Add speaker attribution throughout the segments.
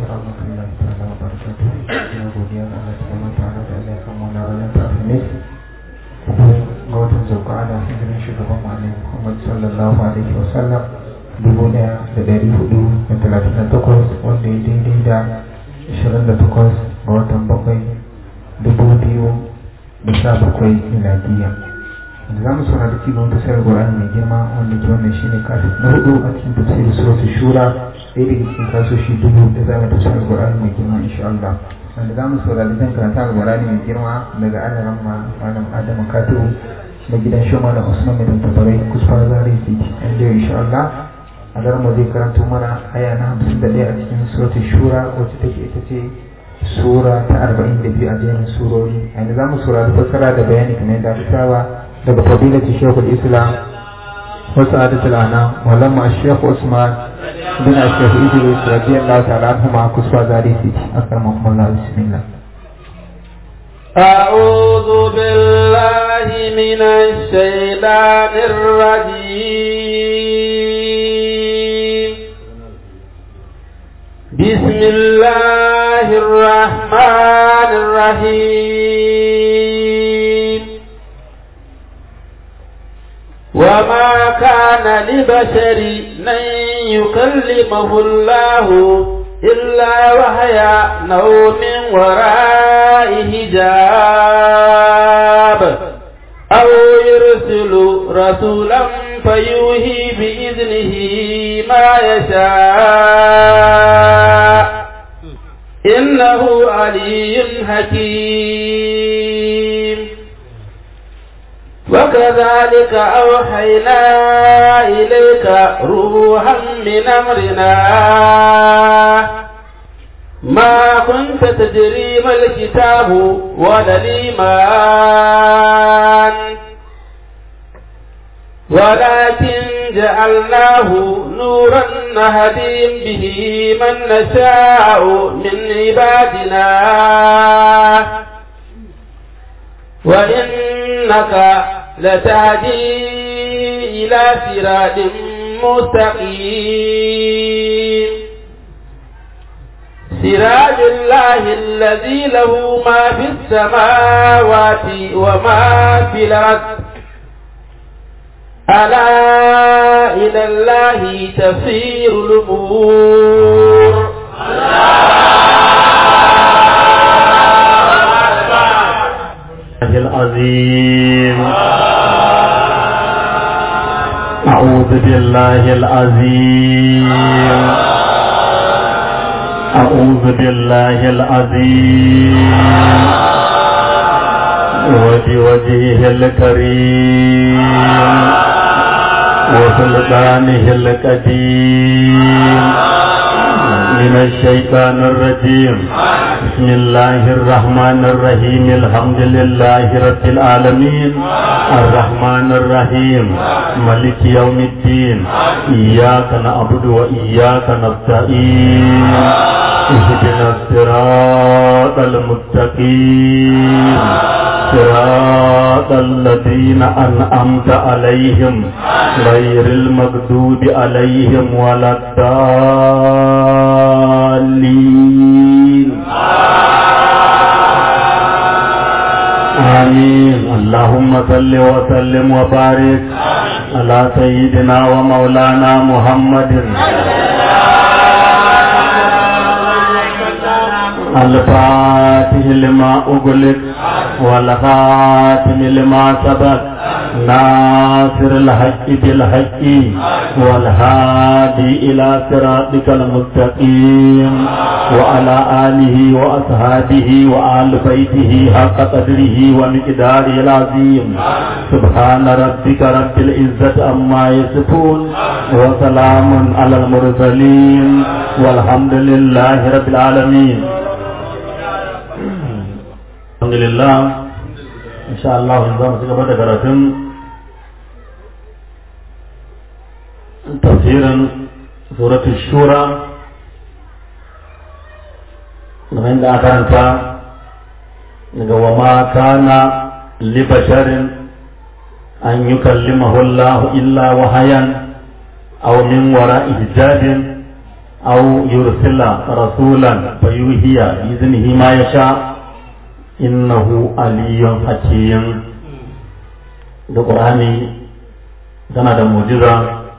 Speaker 1: ورحمة الله تعالى وبركاته يا godiya ga Allah subhanahu wa ta'ala da Allah ya kama na ranar ta alhamis ga watan zulqa'ada hijirin shugaban mu Muhammad sallallahu alaihi wa sallam dubu daya da dari hudu da talatin da takwas wanda ya daidai da ashirin da takwas ga watan bakwai dubu biyu da sha bakwai miladiya da za mu saurari cikin wata sayar Qur'ani mai girma wanda ke wannan shine kafin na hudu a cikin tafsirin suratul shura ɗaya daga cikin kasoshi dubu da za mu tafsirin Qur'ani mai girma insha Allah wanda za mu saurari zan karanta Qur'ani mai girma daga alaran ma malam Adamu Katibu na gidan Shoma da Usman mai tattabarai kusurwa zari titi an da insha Allah a mu zai karanto mana aya na hamsin da ɗaya a cikin suratul shura wacce take ita ce sura ta arba'in da biyu a jerin surori yanzu za mu saurari fassara da bayani kamar yadda aka saba daga fadilati shekul islam wasu adatul ana walamma shekhu usman bin shekhu idris radiyallahu ta'ala anhu ma kusfa zari titi akramakum allah bismillah
Speaker 2: أعوذ بالله من الشيطان الرجيم بسم الله الرحمن الرحيم وما كان لبشر أن يكلمه الله إلا وهي نوم وراء حجاب أو يرسل رسولا فيوهي بإذنه ما يشاء إنه علي حكيم وكذلك أوحينا إليك روحا من أمرنا ما كنت تدري ما الكتاب ولا الإيمان ولكن جعلناه نورا نهدي به من نشاء من عبادنا وإنك لتهدي إلى صراط مستقيم سراج الله الذي له ما في السماوات وما في الأرض ألا إلى الله تسير الأمور
Speaker 3: العظيم أعوذ بالله العظيم أعوذ بالله العظيم وبوجهه الكريم وسلطانه القديم من الشيطان الرجيم بسم الله الرحمن الرحيم الحمد لله رب العالمين الرحمن الرحيم ملك يوم الدين إياك نعبد وإياك نستعين اهدنا الصراط المستقيم صراط الذين أنعمت عليهم غير المغضوب عليهم ولا الضالين آمين اللهم صل وسلم وبارك على سيدنا ومولانا محمد الفاتح لما أغلق والخاتم لما سبق ناصر الحق بالحق والهادي إلى صراطك المستقيم وعلى آله وأصحابه وآل بيته حق قدره ومقداره العظيم سبحان ربك رب العزة عما يصفون وسلام على المرسلين والحمد لله رب العالمين الحمد لله إن شاء الله نظام سيكون karatun tafsirin suratul shura kamar da aka karanta daga wa ma kana li basharin an yukallimahu Allah illa wahayan aw min wara'i hijabin أو يرسل رسولا فيوهي بإذنه ما يشاء إنه علي حكيم da ƙur'ani tana da mujiza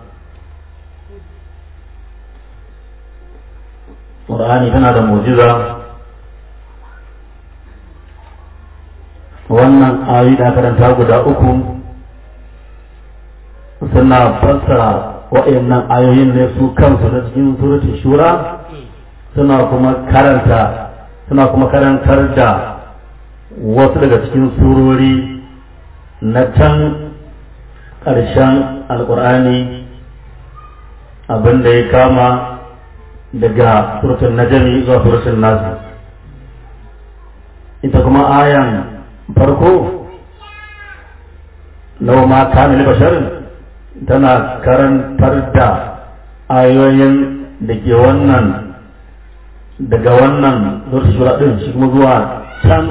Speaker 3: ƙur'ani tana da mujiza wannan ayi da karanta guda uku suna fassara waɗannan ayoyin ne su kansu da cikin suratul shura suna kuma karanta suna kuma karantar da wasu daga cikin surori na can ƙarshen alƙur'ani abin da ya kama daga suratul najmi zuwa suratul nasu ita kuma ayan farko lau ma kamil basharin tana karantar da ayoyin da ke wannan daga wannan zuwa shura din shi kuma zuwa can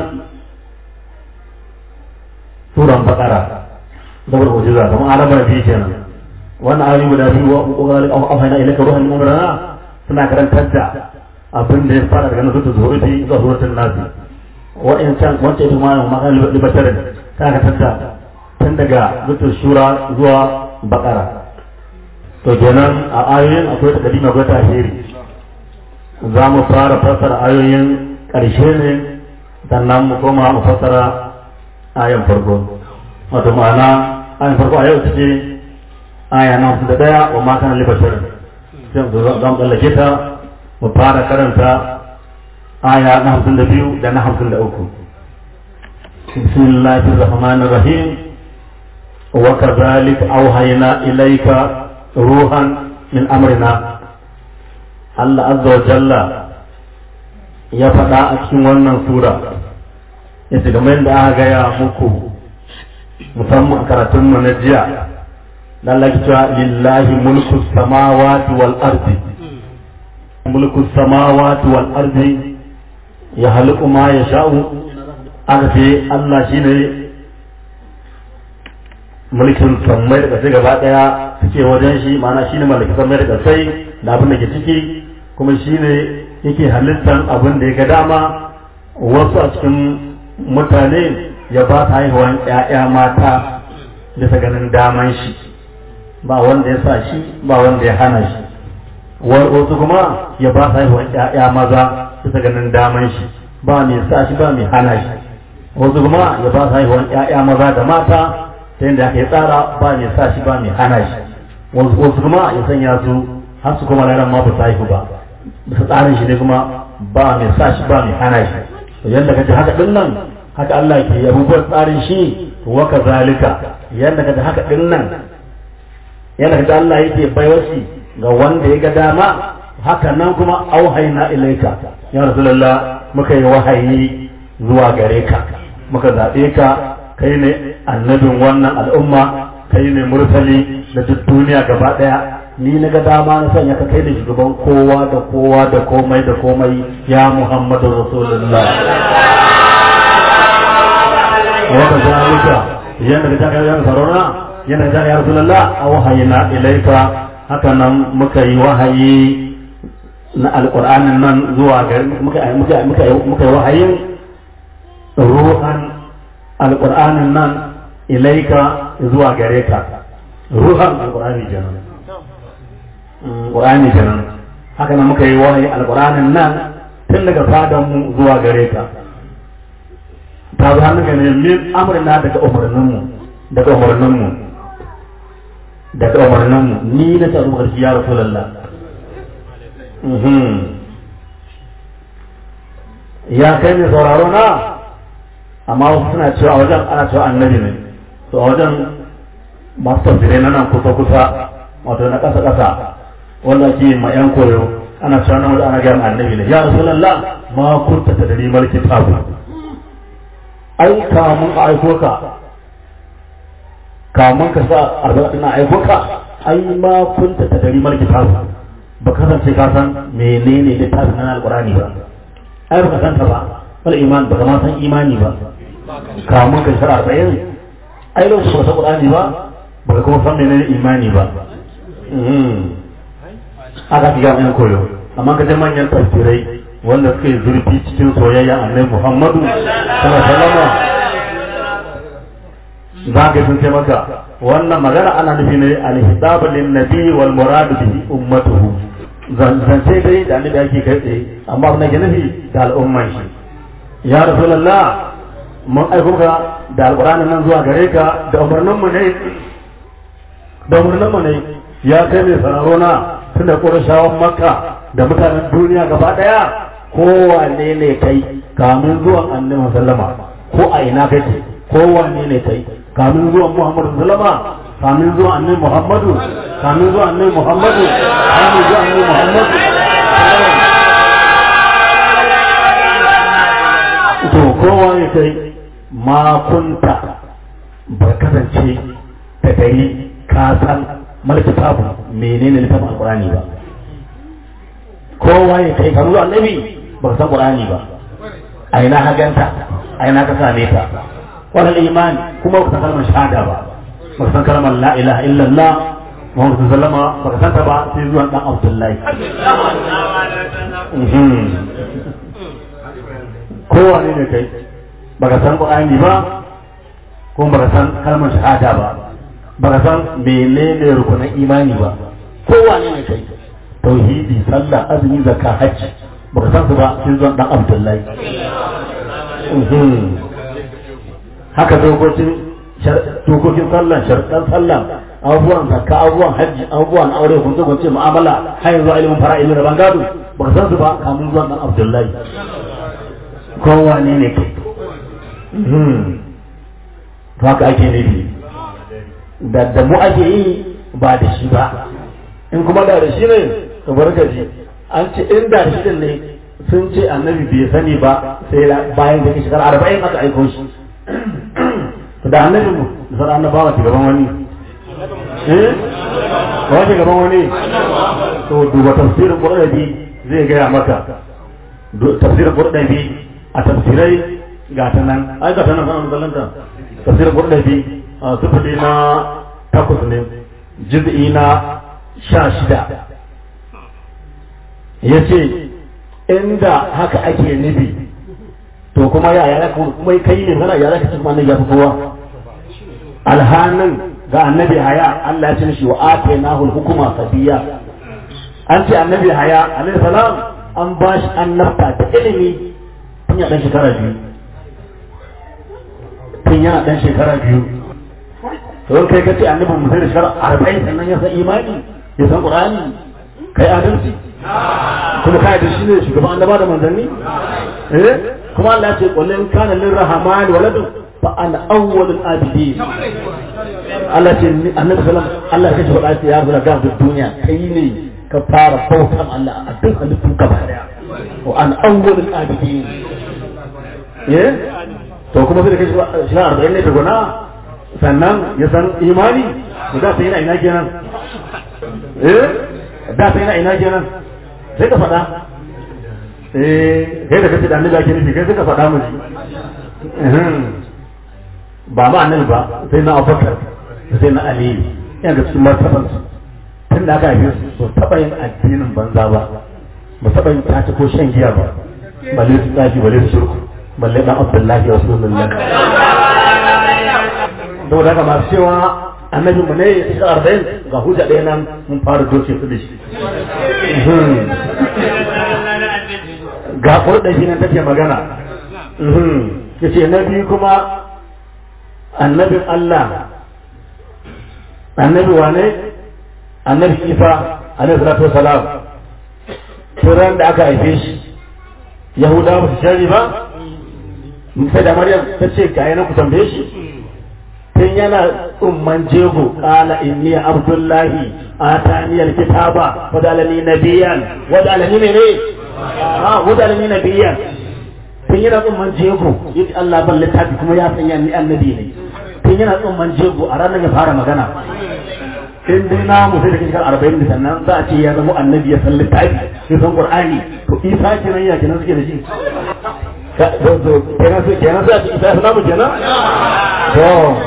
Speaker 3: suran bakara zabar mujiza kamar alamar biyu kenan wannan ayoyi guda biyu wa kokarin afana ilaka ruhan umrana suna karantar da abin da ya fara daga nan zuwa zuwa zuwa suratul nasi wa'incan wancan ita ma ma kan libatarin ta karantar da tun daga zuwa shura zuwa bakara to kenan a ayoyin akwai ta kadima akwai ta ahiri za mu fara fassara ayoyin ƙarshe ne sannan mu koma mu fassara ayan farko wato ma'ana ayan farko a yau ta ce aya na hamsin da ɗaya wa ma kana libashar sai mu za mu tsallake ta mu fara karanta aya na hamsin da biyu da na hamsin da uku bismillahir rahmanir rahim وكذلك أوحينا إليك روحا من أمرنا الله عز وجل ya faɗa a cikin wannan sura ya ce game da aka gaya muku musamman a karatunmu na jiya da Allah cewa lillahi mulku samawati wal ardi mulku samawati wal ardi ya haliku ma ya sha'u aka ce Allah shine mulkin sammai da ƙasai gaba ɗaya suke wajen shi ma'ana shi ne mallakin sammai da ƙasai da abin da ke ciki kuma shi ne yake halittar abin da ya ga dama wasu a cikin mutane ya ba ta haihuwan ‘ya'ya mata bisa ganin daman shi ba wanda ya sa shi ba wanda ya hana shi wasu kuma ya ba ta haihuwan ‘ya'ya maza bisa ganin daman shi ba mai sa shi ba mai hana shi wasu kuma ya ba ta haihuwan ‘ya'ya maza da mata ta yadda aka yi tsara ba mai sa shi ba mai hana shi wasu kuma ya sanya su har su kuma ranar ma ba su haihu ba bisa tsarin shi ne kuma ba mai sa shi ba mai hana shi to yadda kace haka din nan haka Allah ke yi abubuwan tsarin shi wa kazalika yadda kace haka din nan yadda kace Allah yake baiwa shi ga wanda ya ga dama haka nan kuma auhayna ilaika ya rasulullah muka yi wahayi zuwa gare ka muka zabe ka kai ne annabin wannan al'umma kai ne murtali da duk duniya gaba daya ni na ga dama na sanya ka kai da shugaban kowa da kowa da komai da komai ya muhammadu rasulullah wata zalika yadda ka taka yan sarona yadda ka taka ya rasulullah a wahayina ilaika haka nan muka yi wahayi na alƙur'anin nan zuwa gari muka yi wahayin ruhan alƙur'anin nan ilaika zuwa gare ka ruhan alƙur'ani kenan ƙur'ani kenan haka nan muka yi wahayi alƙur'anin nan tun daga fadan mu zuwa gare ka ta zo hannun ne min amrina daga umarnin mu daga umarnin mu daga umarnin mu ni na tsaro ƙarshe ya rasulullah ya kai ne sauraro na amma wasu suna cewa a wajen ana cewa annabi ne to a wajen masu tafsirai na nan kusa kusa wato na ƙasa ƙasa wanda ake ma yan koyo ana cewa nan wajen ana gaya ma annabi ne ya rasulullah ma kunta ta dari malki tabu ai kamun a aiko ka kamun ka sa arba'in na aiko ka ai ma kunta ta dari malki tabu ba kasance ka san menene littafin nan alqurani ba ai ba ka san ta ba wal iman ba ma san imani ba kamun ka shara arba'in ai lokacin ba san qur'ani ba ba ka kuma san menene imani ba aka fi gama yan koyo amma ka je manyan tafsirai wanda suka yi zurfi cikin soyayya annabi Muhammadu sallallahu alaihi wasallam za ka sun ce maka wannan magana ana nufi ne al-hitab lin nabi wal murad bihi ummatuhu zance dai da annabi ake kai tsaye amma abin da ke nufi da al'umman shi ya rasulullah mun aiko ka da alqur'anin nan zuwa gare ka da umarnin mu ne da umarnin mu ne ya kai mai sararo na tun da ƙurashawan makka da mutanen duniya gaba ɗaya kowane ne kai kamun zuwan annabi sallama ko a ina kake kowane ne kai kamun zuwan muhammadu sallama kamun zuwan annabi muhammadu kamun zuwan annabi muhammadu kamun zuwan annabi muhammadu to kowa ne kai ma kunta ba kasance da gari ka san malkitabu menene littafin alqur'ani ba kowa ya kai kamar annabi ba san qur'ani ba a ina haganta a ina ka same ta wal iman kuma ba san kalmar shahada ba ba san kalmar la ilaha illallah Muhammadu sallama ba ka santa ba sai zuwan dan Abdullahi kowa ne ne kai ba ka san qur'ani ba kuma ba ka san kalmar shahada ba ba ka san menene rukunan imani ba kowa ne ne kai tauhidi sallah azumi zakka hajji ba ka san su ba sai zuwan dan abdullahi haka dokokin dokokin sallah sharɗan sallah abubuwan zakka abubuwan hajji abubuwan aure kun zo kun ce mu'amala har yanzu ilimin fara ilimin rabon gado ba ka san su ba kamun zuwan dan abdullahi kowa ne ne kai to haka ake nufi da da mu ake yi ba da shi ba in kuma da da shi ne to barkaji an ce in da shi din ne sun ce annabi bai sani ba sai bayan da shekara arba'in aka aiko shi to da annabi mu da sauran annabawa ta gaban wani eh ba ta gaban wani to duba tafsirin qur'ani zai gaya maka tafsirin qur'ani a tafsirai ga ta nan ai ga ta nan sanan zalanta tafsirin qur'ani a sufuri na takwas ne juz'i na sha shida ya ce inda haka ake nufi to kuma ya yara kuma kai ne mana ya zaka kuma annabi ya fi kowa alhanin ga annabi haya Allah ya ce shi wa atainahu hukuma sabiya an ce annabi haya alaihi salam an ba shi annabta ta ilimi tun ya dan shekara biyu tun yana dan shekara biyu to kai ka ce annabi mu sai shekara arba'in sannan ya san imani ya san qur'ani kai adalci kuma kai da shi ne shugaban annaba da manzanni eh kuma Allah ya ce qul in kana lirrahman waladun fa ana awwalul abidin Allah ce annabi sallallahu Allah ya ce faɗa ya zura ga duniya kai ne ka fara bautan Allah a duk halittu gaba daya wa an awwalul abidin eh to kuma sai kai shi na arba'in ne tukuna sannan ya san imani da sai yana ina kenan eh da sai yana ina kenan sai ka faɗa eh kai da kace da annabi ake nufi kai sai ka faɗa mu ba ma annabi ba sai na Abubakar sai na Ali yana da cikin martaban su tun da aka haife su so taɓa yin addinin banza ba ba taɓa yin tace ko shan giya ba balle su tsafi balle su shirku balle dan Abdullahi Rasulullah saboda haka masu cewa annabin mu ne ya shiga arba'in ga hujja ɗaya nan mun fara doce su da shi ga kurɗashi nan take magana ya ce na biyu kuma annabin Allah annabi wane annabi isa alaihi salatu wasalam turan da aka haife shi yahudawa ba su shari ba sai da maryam ta ce ga yana ku tambaye shi tun yana tsumman jego kala inni abdullahi atani alkitaba wa dalani nabiyan wa dalani ne ne ah wa dalani nabiyan tun yana tsumman jego yace Allah ban littafi kuma ya sanya ni annabi ne tun yana tsumman jego a ranar ya fara magana in dai na mu sai da kishar arba'in da sannan za a ce ya zama annabi ya san littafi ya san qur'ani to isa kenan ya kenan suke da shi kenan sai kenan sai a ce isa ya samu kenan to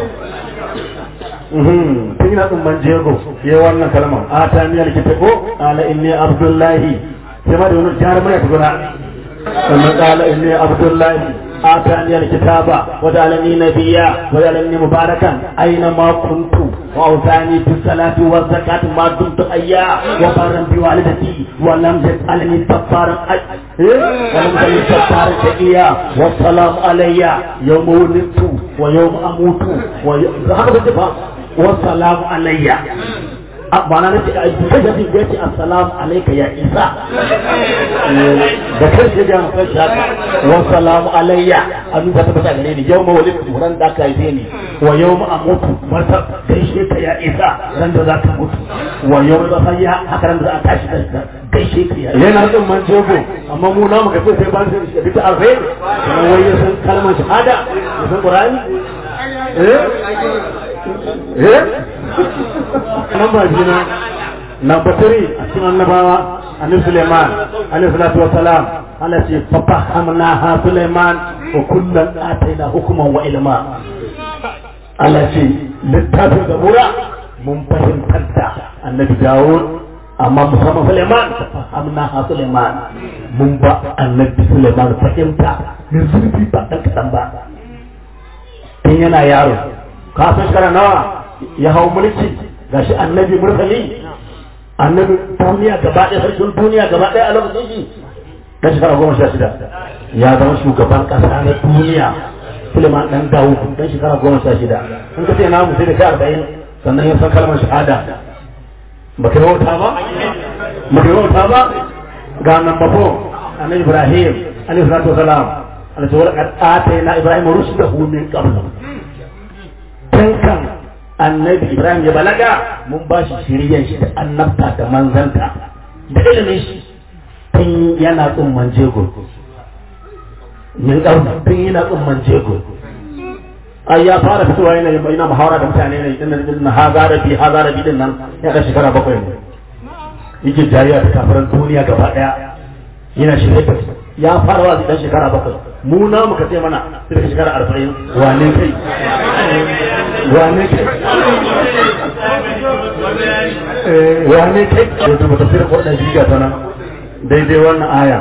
Speaker 3: tun yana tsumman jego ya wannan kalmar a ta miyar kita ko ala inni abdullahi sai ma da wani jarumai ya tukuna sannan kala inni abdullahi آتاني الكتاب وجعلني نبيا وجعلني مباركا أينما كنت وأوصاني بالصلاة والزكاة ما دمت حيا وبارا بوالدتي ولم يجعلني جبارا أي ولم يجعلني جبارا شقيا والسلام علي يوم ولدت ويوم أموت ويوم والسلام علي ba na nace a duka da zai ce assalamu alayka ya isa da kan shi ga mutan shaka wa salamu alayya an ba ta bata gare ni yau ma walid ran da ka yi ni wa yau ma amutu marta gaishe ka ya isa ran da za ka mutu wa yau ma sayya haka ran da za a tashi da gaishe ka ya yana da man jego amma mu na muka sai ban sai da ta alfai kuma wai ya san kalmar shahada ya san qur'ani eh eh namba jina namba tiri a cikin annabawa annabi Suleiman alaihi salatu wa salam Allah ce fafahamna ha Suleiman wa kullan ataina hukuman wa ilma Allah ce littafin zabura mun fahimtar da annabi Dawud amma musamman Suleiman fafahamna ha Suleiman mun ba annabi Suleiman fahimta min zurfi ba dan kadan ba tun yana yaro ka san shekara nawa ya hau mulki gashi annabi mursali annabi duniya gaba ɗaya sarkin duniya gaba ɗaya a lokacin shi dan shekara goma sha shida ya zama shugaban ƙasa na duniya Suleiman dan Dawud dan shekara goma sha shida in ka ce na mu sai da kai arba'in sannan ya san kalmar shahada ba ka wauta ba ba ka wauta ba ga nan bafo annabi Ibrahim alaihi salatu wasalam alaihi wa sallam na Ibrahim rushdahu min qabl tun kan annabi ibrahim ya balaga mun ba shi shiryan shi da annabta da manzanta da ilimin shi tun yana tsumman jego min ɗauka tun yana tsumman jego ai ya fara fitowa yana yana muhawara da mutane ne din nan na haza rabi haza rabi din nan ya da shekara bakwai ne yake jariya da kafiran duniya gaba daya yana shirye da ya fara wa dan shekara bakwai mu na muka ce mana sai da shekara arba'in wane kai wane kai wane kai da ta tafsir kwaɗa jiga ta nan daidai wannan aya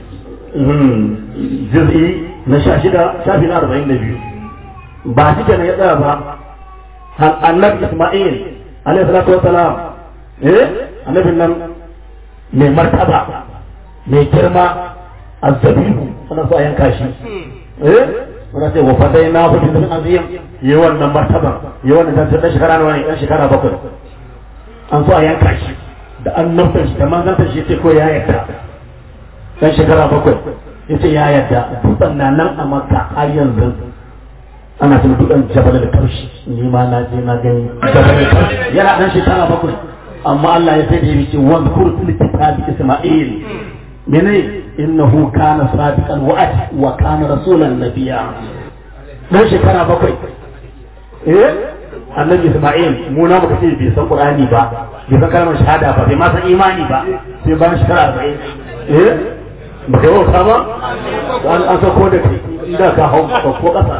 Speaker 3: jiz'i na sha shida shafi na arba'in da biyu ba shi kenan ya tsaya ba annabi isma'il alaihi salatu wasalam eh annabin nan mai martaba mai girma azzabihu ana so a yanka shi eh wanda sai wa fadai na hudu bin azim yi wannan martaba yi wannan dan dan shekara nawa ne dan shekara bakwai an so a yanka shi da annabtan shi da manzantan shi ce ko ya yarda dan shekara bakwai yace ya yarda dutsen na nan a makka har yanzu ana tun dutsen jabal da kaushi ni ma na je na gani jabal da kaushi yana dan shekara bakwai amma Allah ya sai da yake wanda kurtul kitabi isma'il mene innahu kana sadiqal wa'd wa kana rasulan nabiyya dan shekara bakwai eh annabi isma'il mu na muka ce bai san qur'ani ba bai san kalmar shahada ba bai ma san imani ba sai bayan shekara 40 eh ba kai wauta ba an an sako da kai inda ka hau ko kasa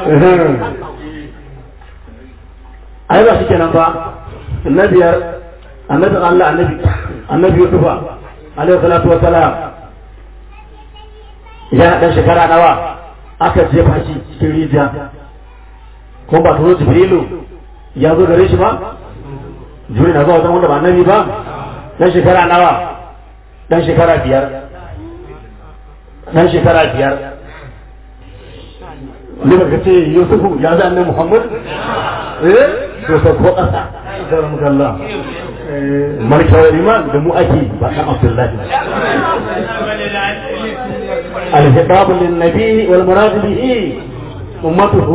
Speaker 3: ai ba shi kenan ba annabiyar annabi Allah annabi annabi Yusufa alaihi salatu wa salam ya dan shekara nawa aka jefa shi cikin rijiya ko ba turo Jibrilu ya zo gare shi ba Jibril na zuwa wajen wanda ba annabi ba dan shekara nawa dan shekara biyar dan shekara biyar ne ba ka ce Yusufu ya zai annabi Muhammad eh to sai ko kasa da Allah markawar iman da mu ake ba ɗan abdullahi alhitabu lin nabi wal murad bihi ummatuhu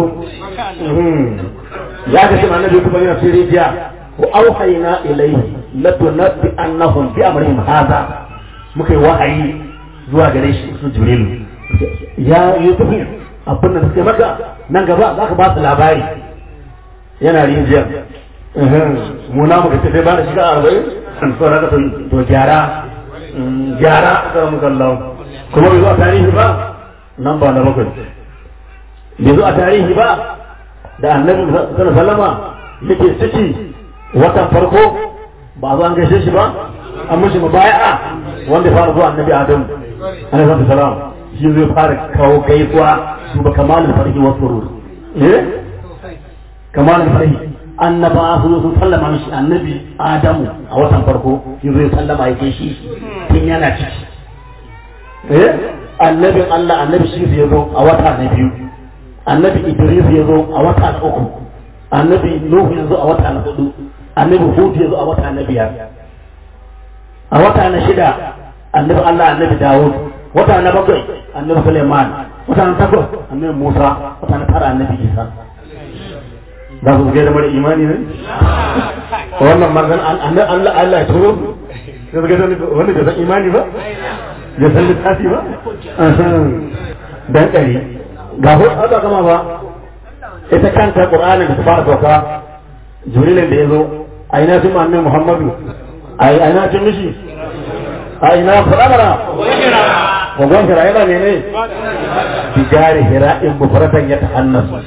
Speaker 3: ya ga shi annabi kuma yana cikin rijiya wa auhayna ilayhi latunabbi annahum bi amrihim hadha muka yi wahayi zuwa gare shi su jibril ya yusuf abin da suke maka nan gaba za ka ba su labari yana rijiya mu na muka ce ba da shiga arba'in an tsora ka to gyara gyara ka muka Allah kuma bai zo a tarihi ba nan ba na bakwai bai zo a tarihi ba da annabi sallallahu sallama yake ciki watan farko ba zo an gaishe shi ba an mishi mubaya'a wanda ya fara zuwa annabi adam alaihi salam shi zai fara kawo gaisuwa su ba kamalul farhi wa surur eh kamalul farhi annaba su sun sallama mishi annabi adamu a watan farko shi zai sallama ya shi tun yana ciki eh annabin Allah annabi shi ya zo a wata na biyu annabi Idris ya zo a wata na uku annabi Nuhu ya zo a wata na hudu annabi Hud ya zo a wata na biyar a wata na shida annabi Allah annabi Dawud wata na bakwai annabi Suleiman wata na takwas annabi Musa wata na tara annabi Isa za su gaida mara imani ne wannan manzan Allah Allah ya turo sai su gaida wanda bai san imani ba bai san littafi ba dan kare ga hu Allah kama ba ita kanta Qur'anin da ta fara sauka Jibrilin da ya zo a ina sun annabi Muhammadu a ina cin mishi a ina fadamara Wagon hira yana ne ne? Bigari hira in bufaratan ya tahannasu.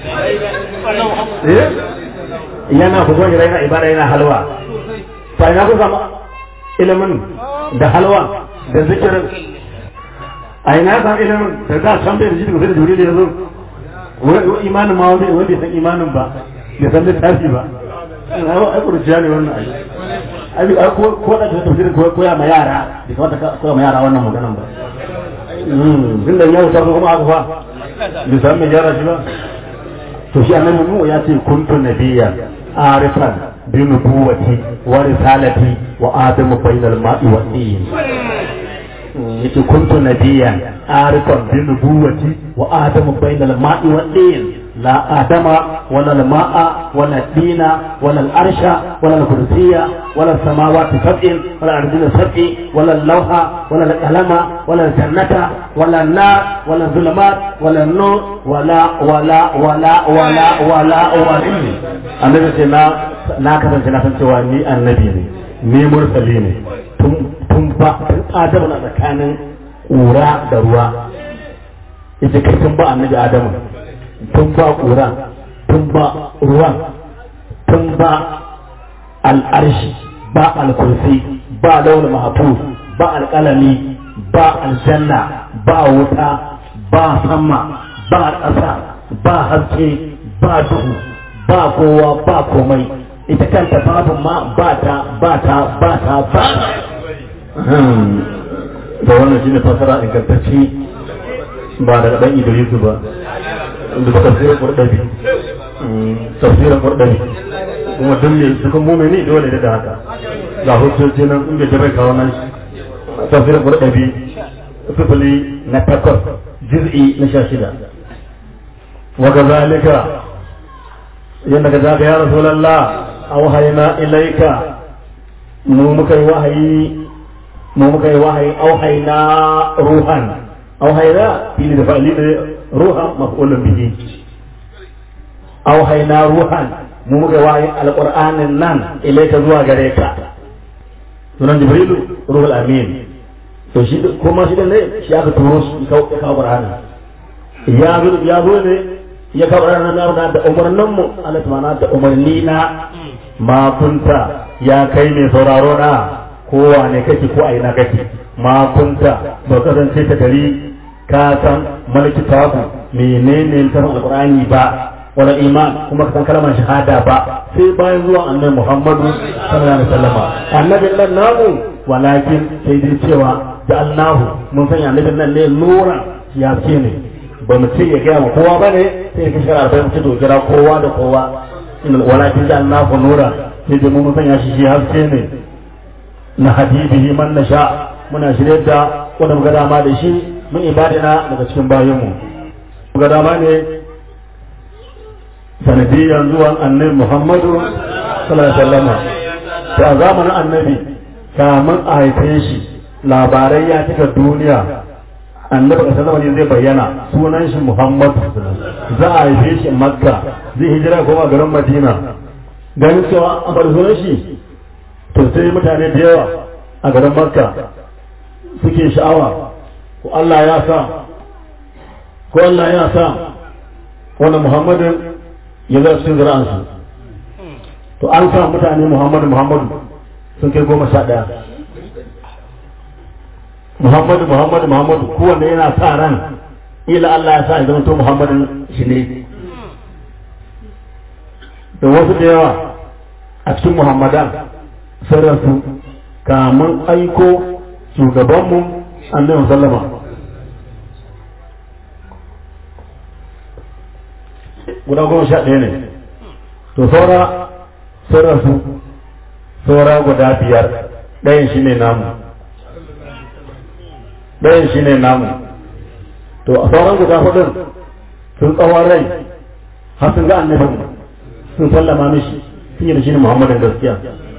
Speaker 3: Yana wagon hira yana ibada yana halwa. Fa ina ku samu ilimin da halwa da zikirin. A ina samu ilimin da za a can bai da shi daga sai da juri da ya zo. Imanin ma wani wanda san imanin ba, bai san littafi ba. Ai kurciya ne wannan ai. Ai ko da ta tafsirin koya ma yara, bai kamata koya ma yara wannan maganan ba. tun da yau ta kuma aka fa bai san mai gyara shi ba to shi annabi mu ya ce kuntu nabiyya arifan bi nubuwati wa risalati wa adamu bainal ma'i wa tin yace kuntu nabiyyan arifan bi nubuwati wa adamu bainal ma'i wa tin لا آدم ولا الماء ولا الدين ولا الأرش ولا الكرسي ولا السماوات سبع ولا الأرضين سبع ولا اللوح ولا القلم ولا الجنة ولا النار ولا الظلمات ولا النور ولا ولا ولا ولا ولا ولا annabi ce na na kasance na san cewa ni annabi ne ni mursali ne tun tun ba tun adamu na tsakanin ƙura da ruwa ita kai tun ba annabi adamu tun ba ƙura tun ba ruwan tun ba al'arshi ba al-kursi ba launin mahafuz ba alƙalami ba aljanna ba wuta ba sama ba ƙasa ba haske ba duhu ba kowa ba komai ita kanta babu ma ba ta ba ta ba ta ba da wannan shine fasara ingantacce ba daga dan Idrisu ba da ba tafsirin kurdabi tafsirin kurdabi kuma duk ne suka mumini dole da haka ga hujjoji nan inda jirai kawo nan tafsirin kurdabi sifili na takwas juz'i na sha shida wa kazalika yadda ka zaga ya rasulallah auhayna ilaika mu muka yi wahayi mu muka yi wahayi auhayna ruhan auhayna fili da fa'ili da ruhan maf'ulun bihi auhayna ruhan mu muka yi wahayi alqur'anin nan ilaika zuwa gare ka sunan jibrilu ruhul amin to shi kuma shi ne shi aka turo shi kawo qur'ani ya zo ya zo ne ya kabar na na da umarnin mu Allah subhanahu da umarni na ma kunta ya kai mai sauraro na kowa ne kake ko a ina kake ma kunta ba kasance ta gari ka san malaki tabu menene tafin alqur'ani ba wala iman kuma ka san kalmar shahada ba sai bayan zuwan annabi Muhammadu sallallahu alaihi wasallam annabin nan namu walakin sai dai cewa da Allahu mun sanya annabin nan ne nura ya ce ne ba mu ce ya gaya ma kowa ba ne sai ya kashe arba'in mu ce to kira kowa da kowa walakin da Allah ku nura sai da mu sanya shi shi haske ne na habibihi man nasha muna shirye da wanda muka dama da shi mun ibadina daga cikin bayanmu muka dama ne sanadiyan zuwan annabi Muhammadu sallallahu alaihi wasallam to a zamanin annabi kamun a haife shi labarai ya cika duniya annabi ka sanar zai bayyana sunan shi Muhammad za a haife shi Makka zai hijira kuma garin Madina ganin cewa an bar sunan shi to sai mutane da yawa a garin Makka suke sha'awa ko Allah ya sa ko Allah ya sa wannan Muhammadin ya zai cikin zira'ansu to an sa mutane Muhammadu Muhammadu sun kai goma sha ɗaya Muhammadu Muhammadu Muhammadu kowanne yana sa ran ila Allah ya sa ya zama to Muhammadin shi ne da wasu da yawa a cikin Muhammadan sun rasu kamun aiko shugabanmu annabi sallama guda goma sha ɗaya ne to saura sun rasu saura guda biyar ɗayan shi ne namu ɗayan shi ne namu to a sauran guda hudun sun tsawon rai har sun ga annabin sun sallama mishi sun yi da shi ne muhammadin gaskiya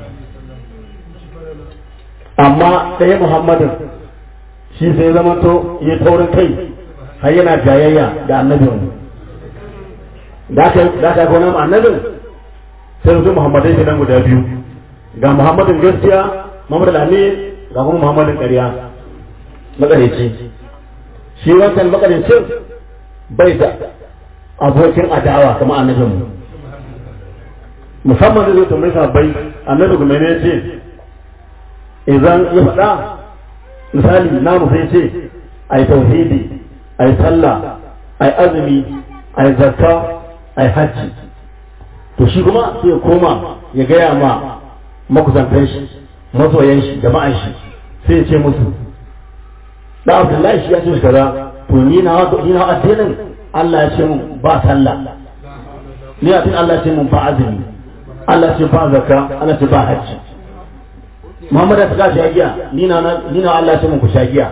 Speaker 3: amma ɗaya muhammadin shi sai zama to ya taurin kai har yana jayayya da annabin da aka yi gona annabin sai su muhammadai ke nan guda biyu ga muhammadin gaskiya muhammadin amin ga kuma muhammadin ƙarya makareci shi wancan makarecin bai da abokin adawa kamar annabin musamman zai zo tambayi sabbai annabi kuma ne ce idan ya faɗa misali namu sai ce a yi tauhidi a yi sallah a yi azumi a yi zakka a yi hajji to shi kuma sai ya koma ya gaya ma makusantan shi masoyan shi jama'an shi sai ya ce musu da abdullahi shi ya ce shi kaza to ni na ni na addinin Allah ya ce mun ba sallah ni addinin Allah ya ce mun ba azumi Allah ya ce ba zakka Allah ya ce ba hajji Muhammad ta sha giya ni na ni na Allah ya ce mun ku sha giya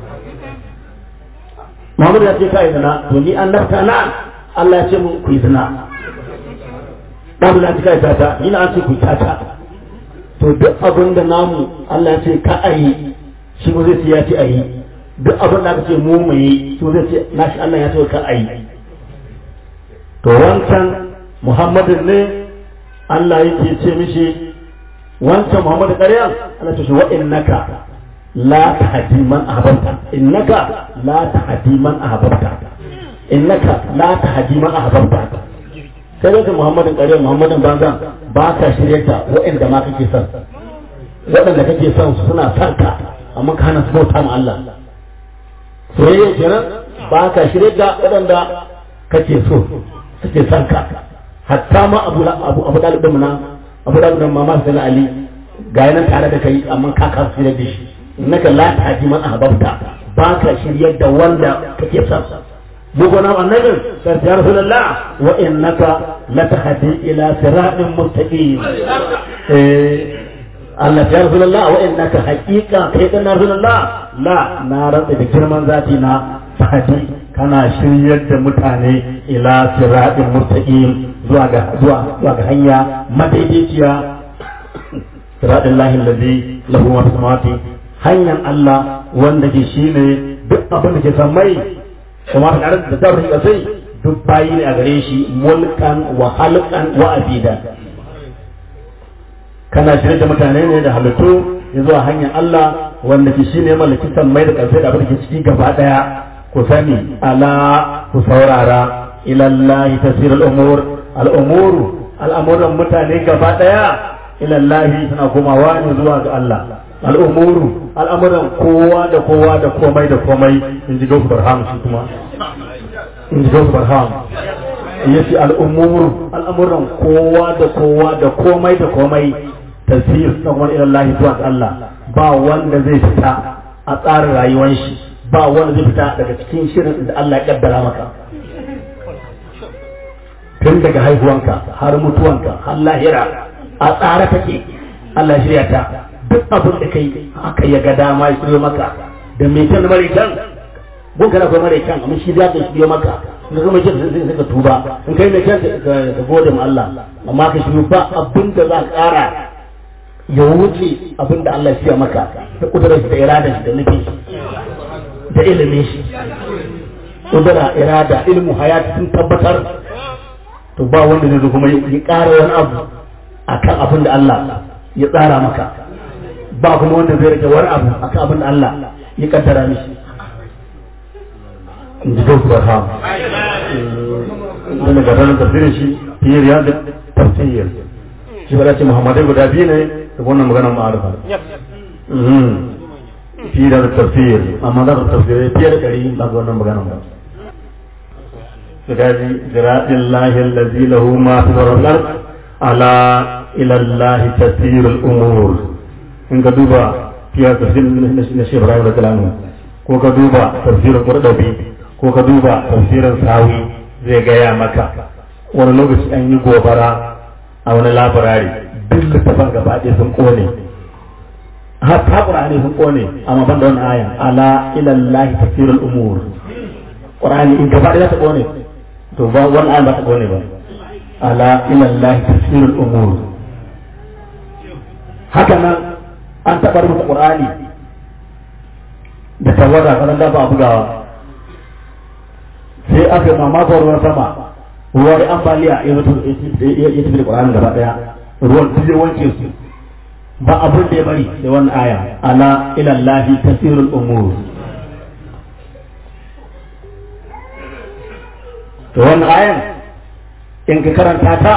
Speaker 3: Muhammad ya ce kai zina to ni an nafta na Allah ya ce mun ku yi zina babu na cika ta ta ni na an ce ku ta ta to duk abin da namu Allah ya ce ka ayi shi ko zai ce ya ce ayi duk abin da aka ce mu mu yi shi zai ce nashi Allah ya ce ka ayi to wancan Muhammadin ne Allah yake ce mishi wancan Muhammadu ƙarya Allah ce shi wa innaka la tahdi man ahbabta innaka la tahdi man ahbabta innaka la tahdi man ahbabta sai da Muhammadin ƙarya Muhammadin banzan ba ka shirye ta waɗanda ma kake son waɗanda kake son suna son ka amma ka hana su bauta ma Allah soyayya kenan ba ka shirye da waɗanda kake so suke son ka hatta ma abu abu abu dalibin na abu dalibin ma ma sai Ali ga yanan tare da kai amma ka ka shirye da shi innaka la tahdi man ahbabta ba ka shirye da wanda kake son بقنا النبي قالت يا رسول الله وإنك لتهدي إلى صراط مستقيم Allah ya rasu Allah wa innaka haqiqa kai dan rasul Allah la na rantsa da girman zati na fadi kana shiryar da mutane ila siratin mustaqim zuwa ga zuwa zuwa ga hanya madaidaiciya siratin lahi allazi lahu ma samawati hanyar Allah wanda ke shine duk abin da ke sammai kuma ta ƙarar da zarri sai duk bayi ne a gare shi mulkan wa halkan wa abida kana shirye da mutane ne da halittu ya zuwa hanyar Allah wanda ke shi ne mallaki mai da ƙarfi da abin da ke ciki gaba ɗaya ku sani ala ku saurara ilallahi tasir al'umur al'umuru al'amuran mutane gaba ɗaya ilallahi suna komawa ne zuwa ga Allah al'umuru al'amuran kowa da kowa da komai da komai in ji gausu barham shi kuma in ji gausu barham ya ce al'umuru al'amuran kowa da kowa da komai da komai tasir san wani ilan lahi zuwa ga Allah ba wanda zai fita a tsarin rayuwar shi ba wanda zai fita daga cikin shirin da Allah ya kaddara maka tun daga haihuwanka har mutuwanka har lahira a tsara take Allah shirya ta duk abin da kai haka ya ga dama ya shirya maka da mai kyan mare kyan gun kana kai mare kyan amma shi za ka shirya maka in ka mai kyan sai sai ka tuba in kai mai kyan ka gode ma Allah amma ka shirya ba abin da za ka ƙara ya wuce abin da Allah ya shirya maka da kudurar shi da irada shi da nufin shi da ilimin shi kudura irada ilmu hayati sun tabbatar to ba wanda zai zo kuma ya ƙara wani abu akan abin da Allah ya tsara maka ba kuma wanda zai rage wani abu akan abin da Allah ya kaddara mishi in ji gausu barham wanda ga ranar tafsirin shi fiye da yadda tafsir shi ba ce muhammadai guda biyu ne da wannan maganar ma'arufa fi da tafsir amma da tafsir fiye da ɗari ba ga wannan magana ba su gaji jiraɗin lahin lazi lahu ma fi zarar ala ilallahi tasirul umur in ka duba fiye da tafsir na shi ibrahim da kalamu ko ka duba tafsirin kurdabi ko ka duba tafsirin sawi zai gaya maka wani lokaci an yi gobara a wani labarari duk littafin gaba ɗaya sun ƙone hatta qur'ani sun kone amma ban da wannan aya ala ila allah tafsirul umur qur'ani in gaba da ta kone to ba wannan aya ba ta kone ba ala ila allah tafsirul umur haka nan an taɓa rubuta qur'ani da tawada kan da ba bugawa sai aka yi mamakon ruwan sama ruwan ambaliya ya tafi da qur'ani gaba daya ruwan duk ya wanke su ba abin da ya bari da wannan aya ala ila lahi tasirul umur to wannan ayan in ka karanta ta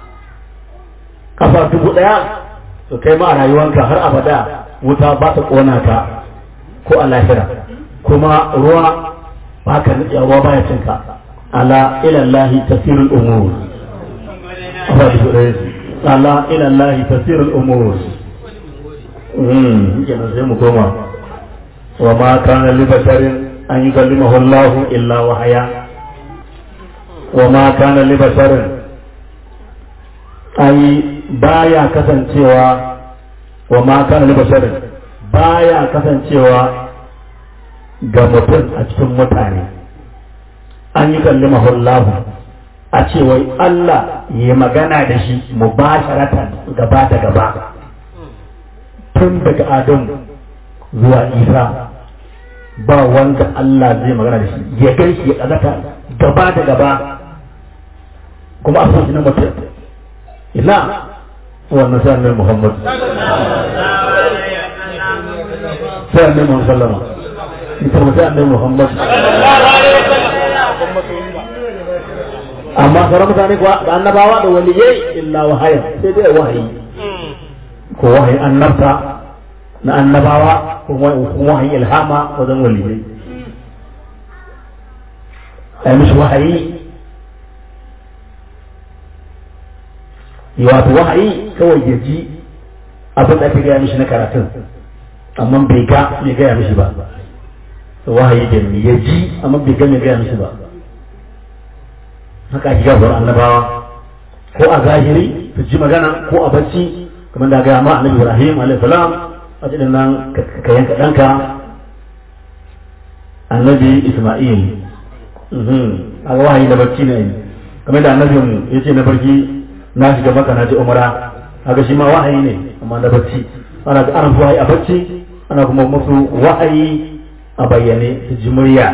Speaker 3: kafa dubu daya to kai ma a rayuwanka har abada wuta ba ta kona ka ko a lahira kuma ruwa ba ka nutsa ruwa baya cin ka ala ila lahi tasirul umur kafa dubu daya ala ila lahi tasirul umur kenan sai mu koma wa ma kana li basharin an yukallimahu Allah illa wahaya wa ma kana li basharin ai baya kasancewa wa ma kana li basharin baya kasancewa ga mutum a cikin mutane an yi kallimahu Allah a ce wai Allah ya magana da shi mubasharatan gaba da gaba tun daga Adam zuwa Isa ba wanda Allah zai magana da shi ya gan shi ya ƙazata gaba da gaba kuma a na mutum ina wannan sai annabi Muhammad sai annabi Muhammad sallama ita sai annabi Muhammad amma sauran mutane kuwa da annabawa da waliyai illa wahaya sai dai wahayi ko wahayin annabta na annabawa ko wahayin ilhama wajen waliyai a yi mishi wahayi wato wahayi kawai ya ji abin da ake gaya mishi na karatun amma bai ga mai gaya mishi ba wahayi da ya ji amma bai ga mai gaya mishi ba haka ake gabar annabawa ko a zahiri su ji magana ko a bacci kamar da gaya ma annabi Ibrahim alaihi salam a cikin nan ka yanka danka annabi Isma'il a ga wahayi da bacci ne kamar da annabi ya ce na barki na shiga maka na ji umara haka shi ma wahayi ne amma na bacci ana ga ana wahayi a bacci ana kuma musu wahayi a bayyane su ji murya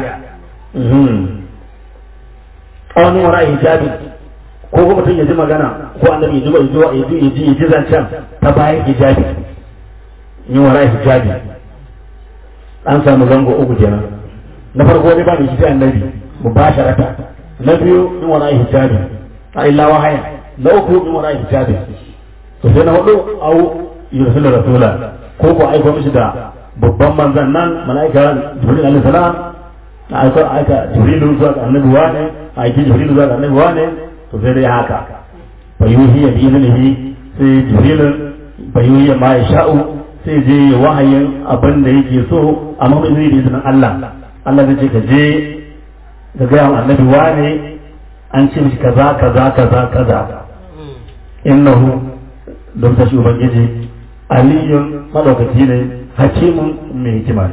Speaker 3: wani wara hijabi ko kuma mutum ya ji magana ko annabi ya ji ya ji ya ji ya ji zancen ta bayan hijabi ni wara hijabi an samu zango uku kenan na farko ne ba da shi annabi mubasharata na biyu ni wara hijabi a illa wahaya na uku ni wara hijabi to sai na hudu au yursilu rasula ko ko aiko mishi da babban manzan nan mala'ika jibril alaihi salam na aika aika jibrilu zuwa ga annabi wane aiki jibrilu zuwa ga annabi wane to sai dai haka fa yuhi bi iznihi sai jibrilu fa yuhi ma yasha'u sai je wahayin abin da yake so amma bai zai da izinin Allah Allah zai ce ka je ka ga annabi wane an ce mishi kaza kaza kaza kaza innahu don ta shi ubangiji aliyun madaukaki ne hakimun mai hikima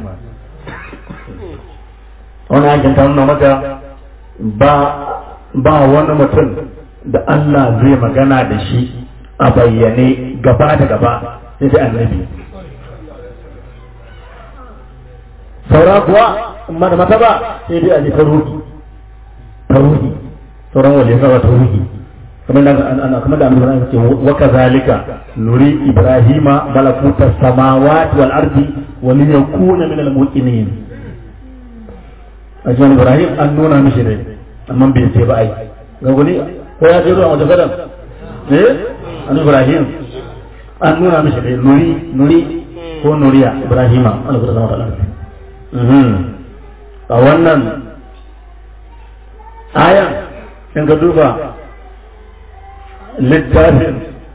Speaker 3: wani aikin ta nuna maka ba ba wani mutum da Allah zai magana da shi a bayyane gaba da gaba sai dai annabi saura kuwa amma da mata ba sai dai a ji ta ruhi ta ruhi sauran waje saura ta ruhi kamar da ana kamar da annabi ce wa kazalika nuri ibrahima malakuta samawati wal ardi wa li yakuna min al muqinin a jiyan ibrahim an nuna mishi ne amma bai ce ba ai ga guni ko ya ce zuwa wajen gadan eh an ibrahim an nuna mishi ne nuri nuri ko nuriya ibrahima Allah ya zama da a wannan ayan in ka duba littafin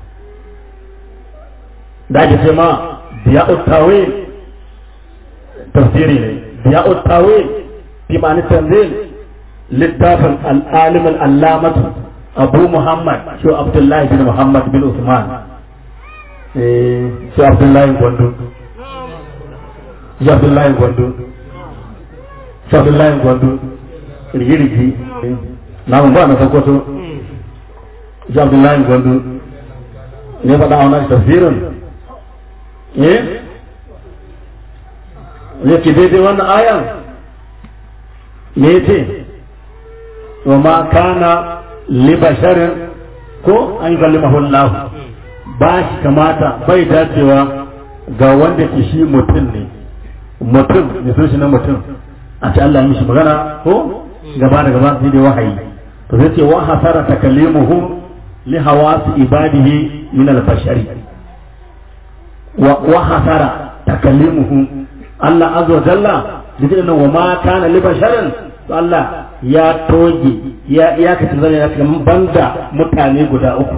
Speaker 3: da ake ce ma biya uttawe tafsiri ne biya uttawe fi ma'ani tanzil littafin al'alim al'alamatu abu muhammad shi abdullahi bin muhammad bin usman shi abdullahi gwandu shi abdullahi gwandu shi abdullahi gwandu rigirigi na mun ba na sokoto shi abdullahi gwandu ne faɗa a wannan tafsirin eh ne ke daidai wannan ayan me ce wa ma kana li basharin ko an yi kallimahu Allah ba shi kamata bai dacewa ga wanda ke shi mutum ne mutum ne so shi na mutum a ce Allah ya mishi magana ko gaba da gaba sai dai wahayi to zai ce wa hasara takallimuhu li hawasi ibadihi min al-bashari wa hasara takallimuhu Allah azza wa jalla dukkan wa ma kana li basharin to Allah ya toge ya ya kace zan ya kace banda mutane guda uku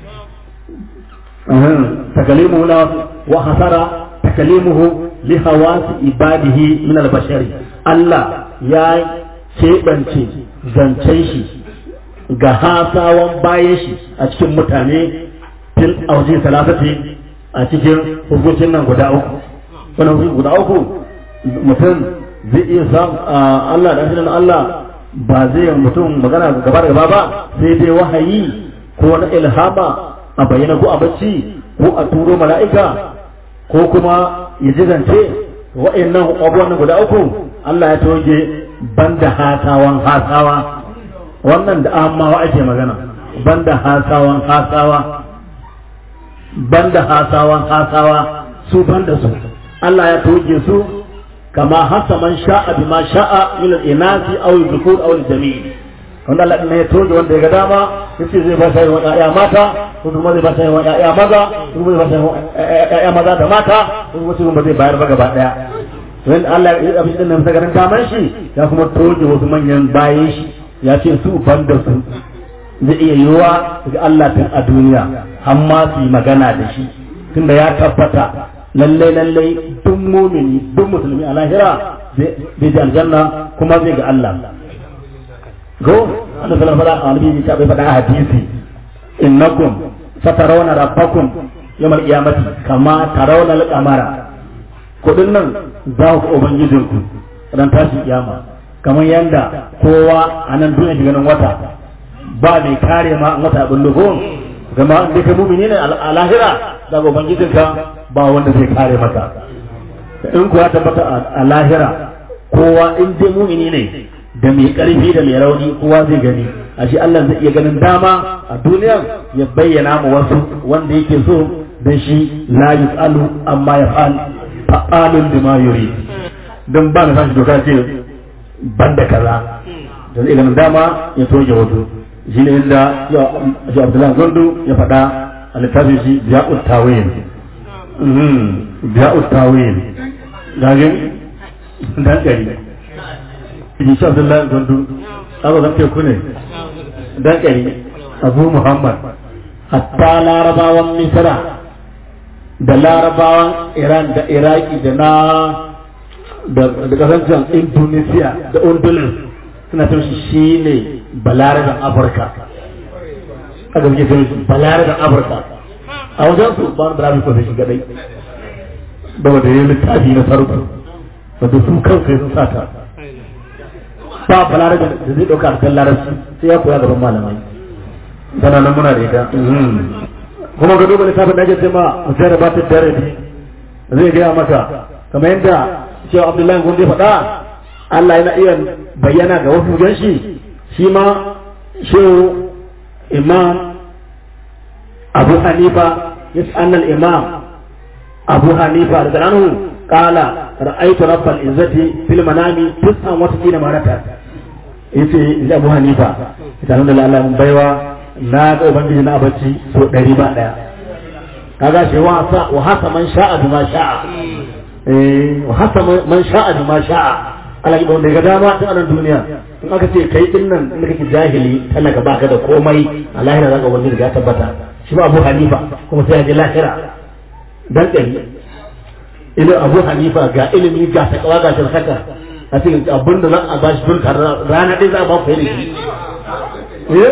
Speaker 3: takalimuhu la wa hasara takalimuhu li hawasi ibadihi min al-bashari Allah ya keɓance zancen shi ga hasawan bayan shi a cikin mutane fil auji salatati a cikin hukuncin nan guda uku wannan hukunci guda uku mutum zai iya samu Allah da asirin Allah ba zai mutum magana gaba da gaba ba sai dai wahayi ko wani ilhama a bayyana ko a bacci ko a turo mala'ika ko kuma ya ji zance wa'annan abubuwan guda uku Allah ya toge banda hasawan hasawa wannan da amawa ake magana banda hasawan hasawa banda hasawan hasawa su banda su Allah ya toge su kama hasa man sha'a bima sha'a min al-inasi aw al-dhukur aw al-jami' wanda Allah ne ya toge wanda ya ga dama yace zai ba sai wa ya mata ko kuma zai ba sai wa ya maza ko kuma zai ba sai ya maza da mata ko kuma kuma zai bayar ba gaba daya when Allah ya abin din nan sagarin daman shi ya kuma toge wasu manyan bayan shi ya ce su banda su zai iya yiwuwa ga Allah tun a duniya har ma su yi magana da shi tunda ya tabbata lallai lallai duk mumini duk musulmi a lahira zai ji aljanna kuma zai ga Allah go Allah sallallahu alaihi wa sallam bai faɗa a hadisi innakum satarawna rabbakum yawmal qiyamati kama tarawna al-qamara kudin nan za ku ubangijinku ran tashi kiyama kamar yanda kowa a nan duniya shiga nan wata ba mai kare ma an wata abin lugo zama da kai mumini ne a lahira da ubangijinka ba wanda zai kare maka in kuwa tabbata a lahira kowa in dai mumini ne da mai karfi da mai rauni kowa zai gani ashe Allah zai iya ganin dama a duniya ya bayyana ma wasu wanda yake so dan shi la yusalu amma yaf'al fa'alun bima yuri dan ba na sashi doka ce banda kaza da zai ganin dama ya toge wato shi ne inda ya Abdullahi Gondo ya faɗa a littafin shi Biya'ut Tawil Biya'ut Tawil gagin dan gari shi Abdullahi Gondo abu zan teku ne dan gari Abu Muhammad hatta larabawan Misra da larabawan Iran da Iraki da na da kasancen Indonesia da Undulus suna tun shi ne balarabin Afirka aka suke tun shi balarabin Afirka a wajen su ba wani balarabi ko sai shi gadai da wanda ya littafi na sarku wanda su kansu sun sata ba balarabin da zai ɗauka a kan larabci sai ya koya gaban malamai tana nan muna da ita kuma ga duba littafin da ake ce ma mutum ba ta dare zai gaya maka kamar yadda cewa abdullahi gunde faɗa Allah yana iya bayyana ga wasu gan shi shi ma shehu imam abu hanifa ya annal imam abu hanifa da anhu qala ra'aytu rabbal izzati fil manami tis'an wa tisina marata yace abu hanifa ita nan da Allah mun baiwa na ga ubangiji na bacci so ɗari ba ɗaya kaga shi wa sa wa hasa man sha'a bima sha'a eh wa hasa man sha'a bima sha'a Allah ya wanda ga dama ta anan duniya in aka ce kai din nan in kake jahili talaka baka da komai a lahira zaka wani riga tabbata shi ba Abu Hanifa kuma sai ya je lahira dan kai ila Abu Hanifa ga ilimi ga takawa ga shirkata a cikin abin da za a bashi dun rana ɗaya za a ba ku yi da shi eh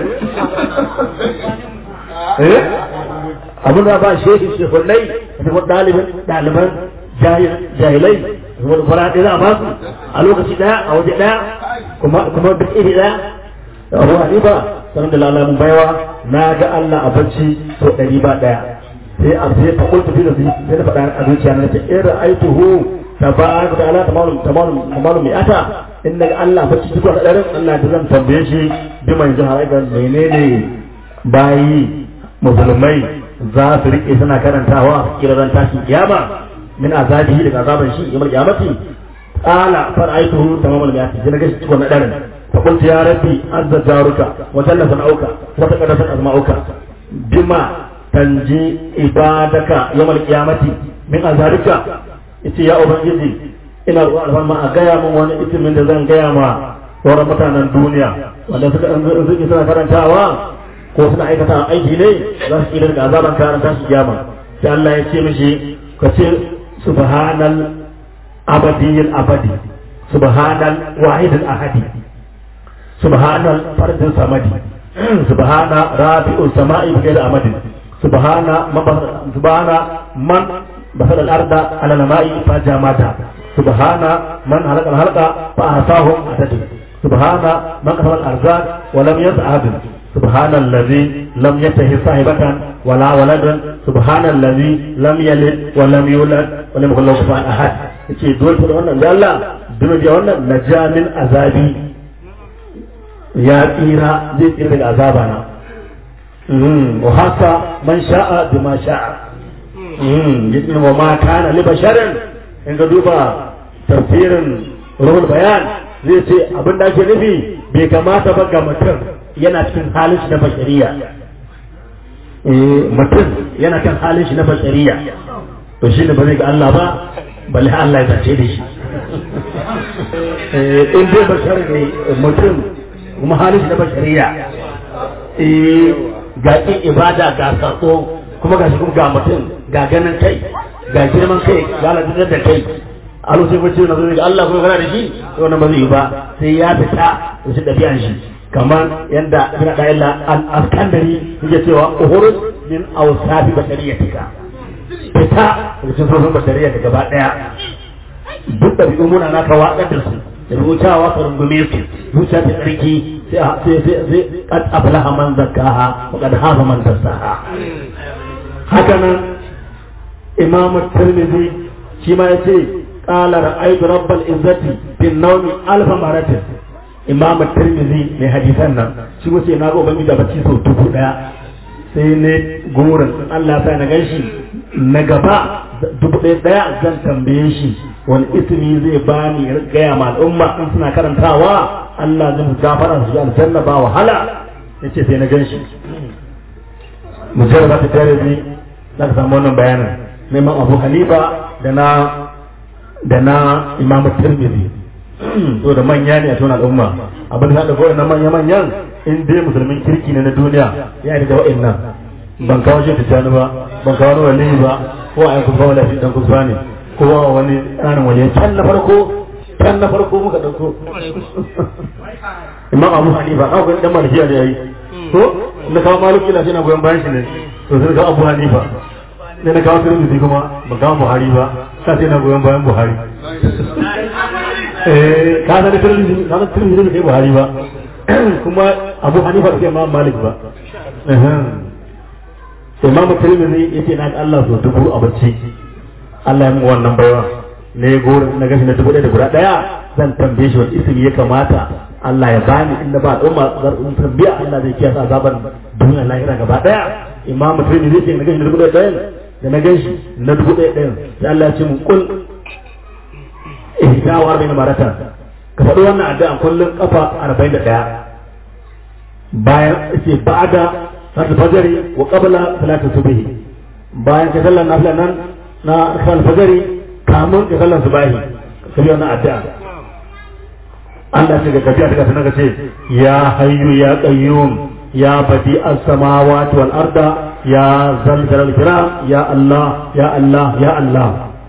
Speaker 3: eh abin da ba shehi shehunai da kuma ɗaliban ɗaliban jahilai kuma fara ɗaya za a ba su a lokaci ɗaya a waje ɗaya kuma kuma duk iri ɗaya abu hanifa sanar da lalamin baiwa na ga Allah a bacci sau ɗari ba ɗaya sai a sai fa kultu fi da sai na faɗa a zuciya na ta ira aituhu tabaraka ta'ala tamalum tamalum tamalum mi'ata in daga Allah bacci duk wani ɗarin Allah da zan tambaye shi bi man jihar aidan menene bayi musulmai za su rike suna karantawa kira ran tashin kiyama min azabihi daga azaban shi yawmal qiyamati qala fara'aytuhu tamamul mi'ati sai naga shi cikin na darin fa qultu ya rabbi azza jaruka wa jalla sanauka wa taqaddasa asma'uka bima tanji ibadaka yawmal qiyamati min azabika yace ya ubangiji ina roƙon alfarma a gaya min wani itimin da zan gaya ma sauran mutanen duniya wanda suka suke suna karantawa ko suna aikata aiki ne za su kira daga azaban karanta su kiyama sai Allah ya ce mishi ka ce subhanal abadiyil abadi subhanal wahidil ahadi subhanal fardin samadi subhana rabi'ul sama'i bi ghairi amadin subhana subhana man basal al-arda ala al-ma'i fa jamata subhana man halaka al-halqa fa ahsahum adadu subhana man qasama al-arzaq wa lam yas'ad سبحان الذي لم يتخذ صاحبة ولا ولدا سبحان الذي لم يلد ولم يولد ولم يكن له كفوا أحد yace dole da wannan da Allah dole da wannan najamin azabi ya tsira zai tsira daga azaba na wa haka man sha'a bima sha'a yace wa ma kana li basharin in ga duba tafsirin ruhul bayan zai ce abin da ake nufi bai kamata ba ga mutum yana cikin halin shi na bashariya mutum yana kan halin shi na bashariya to shi ne ba zai ga Allah ba balle Allah ya zace da shi in dai bashar ne mutum kuma halin shi na bashariya ga ƙin ibada ga sako kuma ga shi kuma ga mutum ga ganin kai ga girman kai ga ladar da kai a lokacin bacci na zai ga Allah kuma kana da shi to wannan ba zai yi ba sai ya fita da shi ɗabi'an shi kamar yadda ibn da'ila al-askandari yake cewa uhurud min awsafi bashariyatika fita daga cikin sofin bashariya da gaba daya duk da bi'un muna naka watsar da su da rubutawa ka rungume su zuciya ta tsarki sai sai sai sai qad aflaha man zakkaha wa qad hafa man dassaha haka nan imamu tirmidhi shi ma yace qala ra'aytu rabbal izzati bin nawmi alf maratin imam tirmidhi mai hadisan nan shi wace na ga ubangiji da bacci sau dubu daya sai ne gurin Allah sai na ganshi na gaba dubu ɗaya daya zan tambaye shi wani ismi zai bani gaya ma al'umma in suna karantawa Allah zai gafara su aljanna ba wahala yace sai na ganshi mujarrad ta tirmidhi za ka samu wannan bayanin na imam abu hanifa da na da na imam tirmidhi so da manya ne a cikin al'umma abin da haɗa na manya manyan in dai musulmin kirki ne na duniya ya yi da wa'annan ban kawo shi tijjani ba ban kawo wani ba ko a yanku kawo lafi dan kusa ne ko a wani ƙarin wani can na farko can na farko muka ɗauko imam abu hanifa kawo gani dan malikiya ne ya yi ko na kawo maliki lafi na goyon bayan shi ne to sai kawo abu hanifa ne na kawo tirmidhi kuma ban kawo buhari ba sai na goyon bayan buhari ka san tirmidhi ka san tirmidhi bai buhari ba kuma abu hanifa bai imam malik ba imam tirmidhi yace na ga Allah so dubu a bacci Allah ya mu wannan baiwa ne gori na gashi na dubu ɗaya da guda ɗaya zan tambaye shi wani ismi ya kamata Allah ya bani inda ba al'umma zarfin tambiya Allah zai kiyasa azaban duniya lahira gaba ɗaya imam tirmidhi yace na gashi na dubu ɗaya ɗayan da na gashi na dubu ɗaya ɗayan sai Allah ya ce mun kul ihda wa arba'in maratan ka faɗi wannan addu'a kullum kafa arba'in da ɗaya bayan ce ba'da salatul fajr wa qabla salatul subh bayan ka sallar nafila nan na kan fajari kamun ka sallar subahi ka yi wannan addu'a Allah ce ga kafiya ta kafin ka ce ya hayyu ya qayyum ya badi as-samawati wal arda ya zal jalal kiram ya Allah ya Allah ya Allah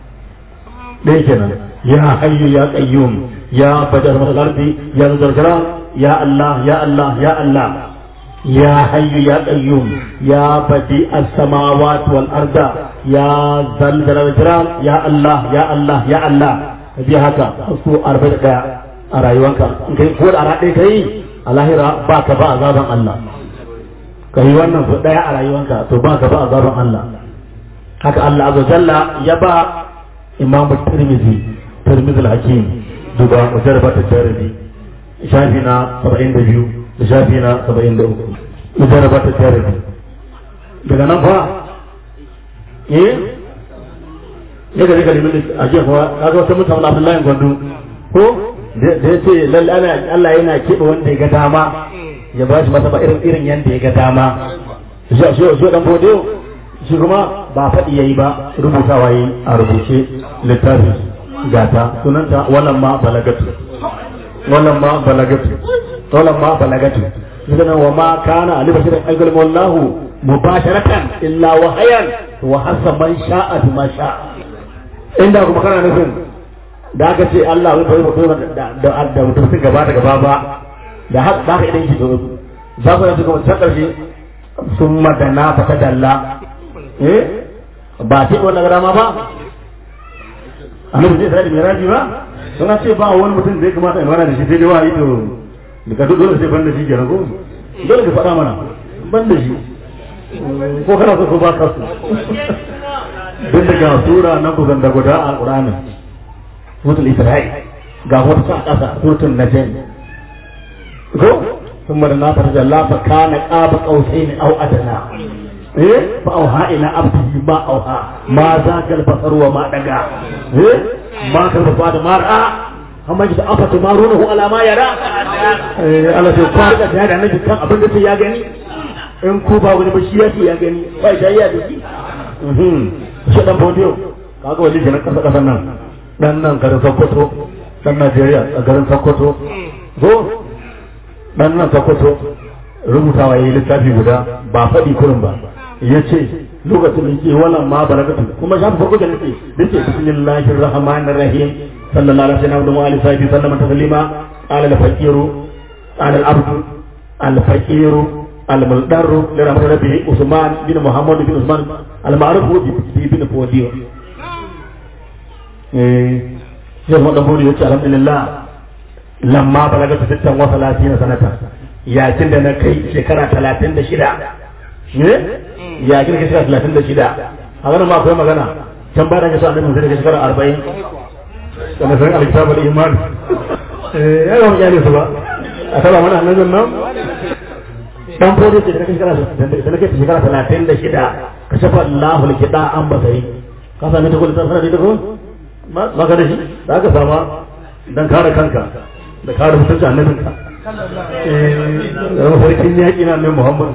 Speaker 3: dai kenan ya hayyu ya qayyum ya badi as-samawati wal ardi ya zal jalal kiram ya Allah ya Allah ya Allah يا حي يا قيوم يا بديع السماوات والأرض يا ذا الجلال والإكرام يا الله يا الله يا الله bi haka su arba'in daya a rayuwanka in kai ko da ara ɗaya kai a lahira ba ka ba azaban Allah ka yi wannan su daya a rayuwanka to ba ka ba azaban Allah haka Allah azza jalla ya ba Imam Tirmidhi Tirmidhi al-Hakim duba mujarrabat at-Tirmidhi shafi na 72 da shafi na saba'in da uku mujarraba ta tarihi daga nan fa eh ya gari gari min a jiya kuwa kaga wata mutane Abdullahi Gwandu ko da ya ce lalle Allah yana keɓe wanda ya ga dama ya ba shi masa ba irin irin yanda ya ga dama shi shi shi dan bode shi kuma ba faɗi yayi ba rubutawa yayi a rubuce littafi gata sunanta wannan ma balagatu wannan ma balagatu wannan ma balagatu idan wa ma kana ali bashir ayyul wallahu mubasharatan illa wahayan wa hasaban sha'a bima sha'a inda kuma kana nufin da aka ce Allah bai bai mutum da da mutum sun gaba da gaba ba da haka ba ka idan ki zo za ku yanzu kuma ta karshe sun madana fa ta dalla eh ba ce wannan garama ba annabi zai sai miraji ba suna ce ba wani mutum da ya kamata in mana da shi sai dai wahayi to daga duk dole sai ban da shi kenan ko dole ka faɗa mana ban da shi ko kana so ko ba ka so duk daga sura na kusan da guda a Qur'ani suratul Isra'i ga wata sa kasa suratul Najm ko ثم لنا فرج الله فكان قاب قوسين او ادنى ايه فاوحى الى عبده ما اوحى ما ذاك البصر وما دغى ايه ما كان بعد ما راى amma ji da afa tumarunahu ala ma yara eh Allah sai fara da da annabi kan abin da ya gani in ku ba wani ba shi ya ya gani ba shi ya da shi mhm shi dan bodiyo kaga wani jinin kasa kasan nan dan nan garin Sokoto dan Najeriya a garin Sokoto go dan nan Sokoto rubutawa yayi littafi guda ba faɗi kurin ba yace lokacin da yake wannan ma barakatu kuma shafi farko da nake dace bismillahir rahmanir rahim sallallahu alaihi wasallam wa alihi sahbihi sallama taslima qala al faqiru qala al abdu al faqiru al muldarru li rahmatir rabbi usman bin muhammad bin usman al ma'ruf bi bin fodiyo eh sai mu dan bodi yace alhamdulillah lamma balagatu sittan wa salatina sanata yakin da na kai shekara 36 ne ya kira ka shekara talatin da shida a ganin ma akwai magana can bayan ka sa annabi sai ka shekara arba'in kana san alkitab al iman eh ya ga mutane su ba a saba mana annabin nan dan fodi ce da shekara da nake shekara talatin da shida ka shafa Allahu likida an basari ka sami ta kullu sanar da ko ma ka da shi da ka sama dan kare kanka da kare mutuncin annabinka eh mafarkin yaƙi na annabi Muhammad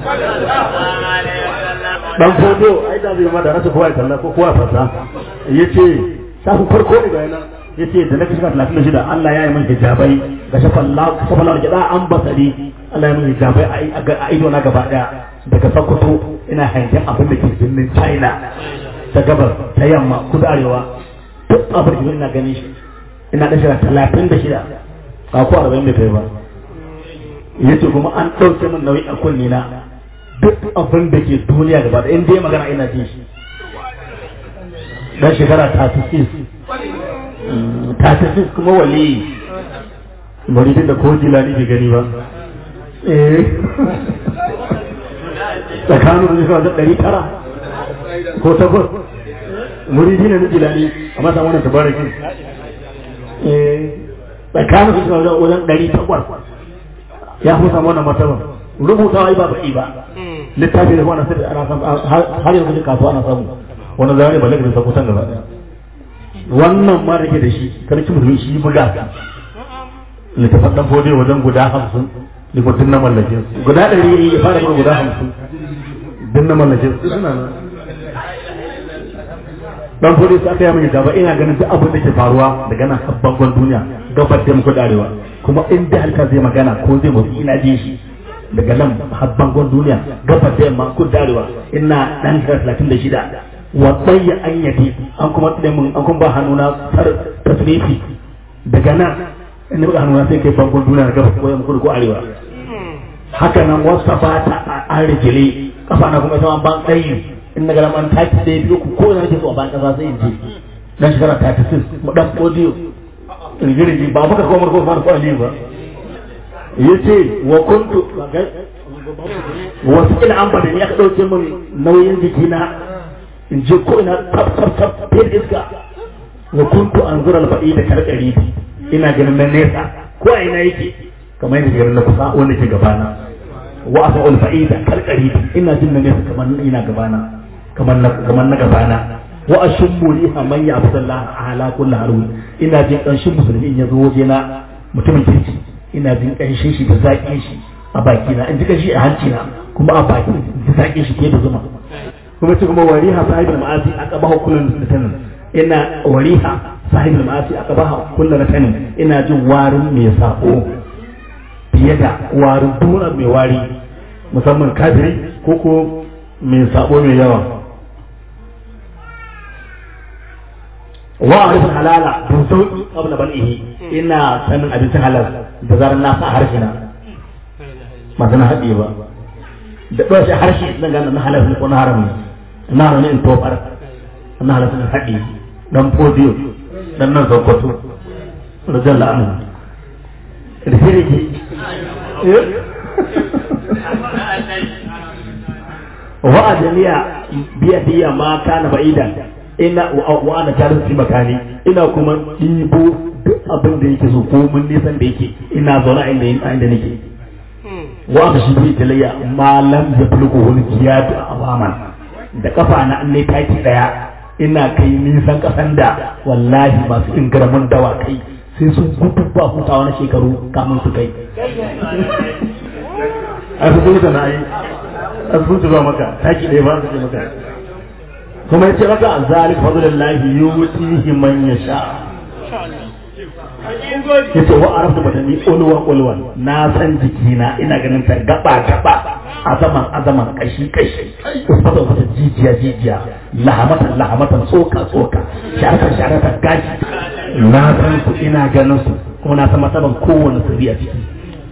Speaker 3: dan fodo ai da zai ma da rasa kowa ya kalla ko kowa fasa yace shafin farko ne ga yana yace da nake shiga 36 Allah ya yi min hijabai ga shafan Allah shafan Allah gida an basari Allah ya min hijabai a ido na gaba daya daga Sokoto ina hangen abin da ke birnin China ta gabar ta yamma kudu arewa duk abin da ina ganin shi ina da shiga 36 ba ko 40 da kai ba yace kuma an ɗauke min nauyi a kunne na duk abin da ke duniya gaba da in dai magana ina jin shi dan shekara 36 36 kuma wali muridin da ko jilani bai gani ba eh tsakanin da shekara da ɗari tara ko takwas muridi ne na jilani a masa wannan tabarakin eh tsakanin da shekara wajen ɗari takwas ya fi samu wannan martaba rubutawa ba baɗi ba littafi da wannan sai ana samu har yanzu cikin kasuwa ana samu wannan zai ba lakin sa kusan gaba daya wannan ma da ke da shi karki mutum shi buga littafin dan fode wajen guda hamsin da mutum na mallake guda ɗari ya fara yin guda hamsin din na mallake su suna nan dan fodi sai aka yi mai gaba ina ganin duk abin da ke faruwa daga nan habban duniya gabar da muku darewa kuma in da halka zai magana ko zai mutu ina jin shi daga nan habban duniya gabar da yamma ku darewa ina dan talatin da shida wa tsayya an yadi an kuma tsine mun an kuma ba hannuna tasrifi daga nan in ba hannuna sai kai bangon duniya gabar ko yamma ko arewa haka nan wasu ba ta an rigile kafa na kuma ita ban tsayi in na garaman taki da biyu ku ko da nake so a bayan kasa sai in je dan shekara ta ta sin mu dan audio rigirigi ba muka kawo marko fa ko aliyu ba yace wa kuntu wasu ina an bada ni aka dauke min nauyin jikina in je ko ina tab tab tab fil iska wa kuntu anzura al-ba'i da karkari ina ganin na nesa ko a ina yake kamar yadda ganin na kusa wanda ke gabana wa asa ulfa'ida kalkari ina jin na nesa kamar ina gabana kamar na kamar na gabana wa ashummu riha man ya abdullah ala kulli harun ina jin kanshin musulmi in yazo waje na mutumin kirki ina jin kanshin shi da zakin shi a baki na in ji kanshi a hanci na kuma a baki da zakin shi ke da zuma kuma ce kuma wariha sahibul ma'asi aqabahu kullun tanin ina wariha sahibul ma'asi aqabahu kullun tanin ina jin warin mai sako fiye da warin duna mai wari musamman kafiri ko ko mai sabo mai yawa wa arifin halala don sauki qabla bal'ihi ina sanin abincin halal da zarar na sa harshe na ba na haɗe ba da ɗaya shi harshe zan gane na halal ko na haram ne na haram ne in tofar na halal ne haɗe dan podiyo dan nan sokoto rajan la'anu rifiriki wa ajaliya biya diya ma kana ba'idan ina wa ana tare fi makani ina kuma ɗibo duk abin da yake so ko mun nisan da yake ina zaune a inda nake wa aka shi bi talayya ma lam yablugu wani jiyadu awaman da kafa na an ne taki daya ina kai nisan kasan da wallahi masu ingaramin dawa kai sai sun gudu ba hutawa na shekaru kamun su kai a su zuwa na yi a su zuwa maka taki ɗaya ba su ce maka kuma ya ce maka zalik fadlullahi yutihi man yasha ya ce wa arabtu batani ulwa ulwa na san jikina ina ganin ta gaba gaba azaman azaman kashi kashi usfata wata jijiya jijiya lahamatan lahamatan tsoka tsoka sharatan sharatan gashi na san su ina ganin su kuma na san matsaban kowane sirri a ciki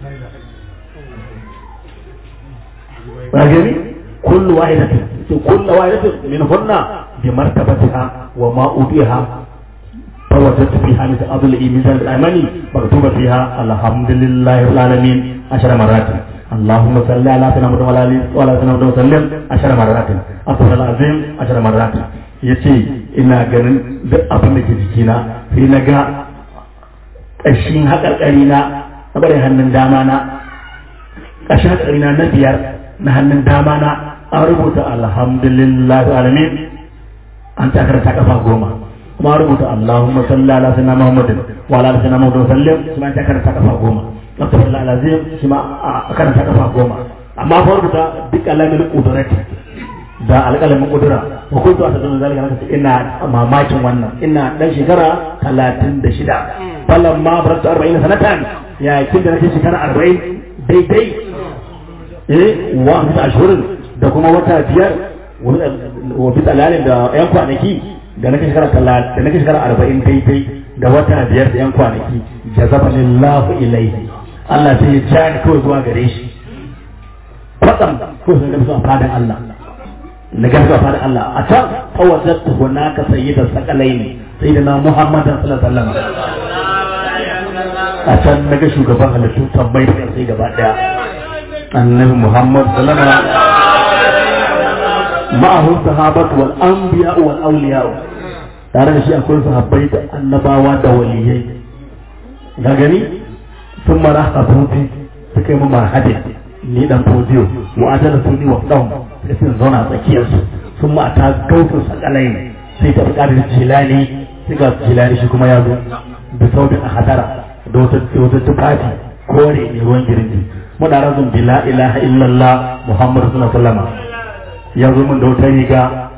Speaker 3: ba gani kullu wahidatin kullu wahidatin min hunna bi martabatiha wa ma ubiha فوجدت فيها مثل أضل ميزان الأيماني مكتوبة فيها الحمد لله رب العالمين عشر مرات اللهم صل على سيدنا محمد وعلى آله وعلى سيدنا محمد وسلم عشر مرات أفضل العظيم عشر مرات yace ina ganin duk abin da ke jikina sai na ga ƙashin haƙarƙari na na bari hannun dama na ƙashin haƙarƙari na na biyar na hannun dama na an rubuta alhamdulillah alamin an takar ta kafa goma kuma rubuta Allahumma salli ala sayyidina Muhammadin wa ala ali sayyidina Muhammadin sallim shi ma ta karanta kafa goma Astaghfirullah alazim shi ma a karanta kafa goma amma fa rubuta duk alamin qudrati da alƙalamin kudura wa kuntu asadun zalika naka ina mamakin wannan ina dan shekara 36 falan ma baratu 40 sanatan ya kin da nake shekara 40 daidai eh wa mita ashhurin da kuma wata biyar wa bi talalin da yan kwanaki da nake shekara talatin da nake shekara arba'in daidai da wata biyar da yan kwanaki jazaba lillahu ilaihi Allah sai ya ja ni kawai zuwa gare shi kwatsam ko sun gamsu a fadan Allah na gamsu a fadan Allah a can fawajattu hunaka sayyidan sakalaini sayyidina Muhammadan sallallahu alaihi wasallam a can naga shugaban halittu tambayi da sai gaba daya annabi Muhammad sallallahu alaihi wasallam ma'ahu sahabatu wal anbiya wal awliya tare da shi akwai sahabbai da annabawa da waliyai ga gani sun mara abuti suka yi mu marhadi ni dan fodiyo wa ajala suni wa daum sai sun zauna tsakiyar su sun ma ta gautu sakalai sai ta fada da jilani sai ga jilani shi kuma ya zo da sautin a hadara da wata wata tufafi kore ne ruwan girgi muna razun bi la ilaha illallah muhammadu sallallahu alaihi wasallam ya zo min da wata riga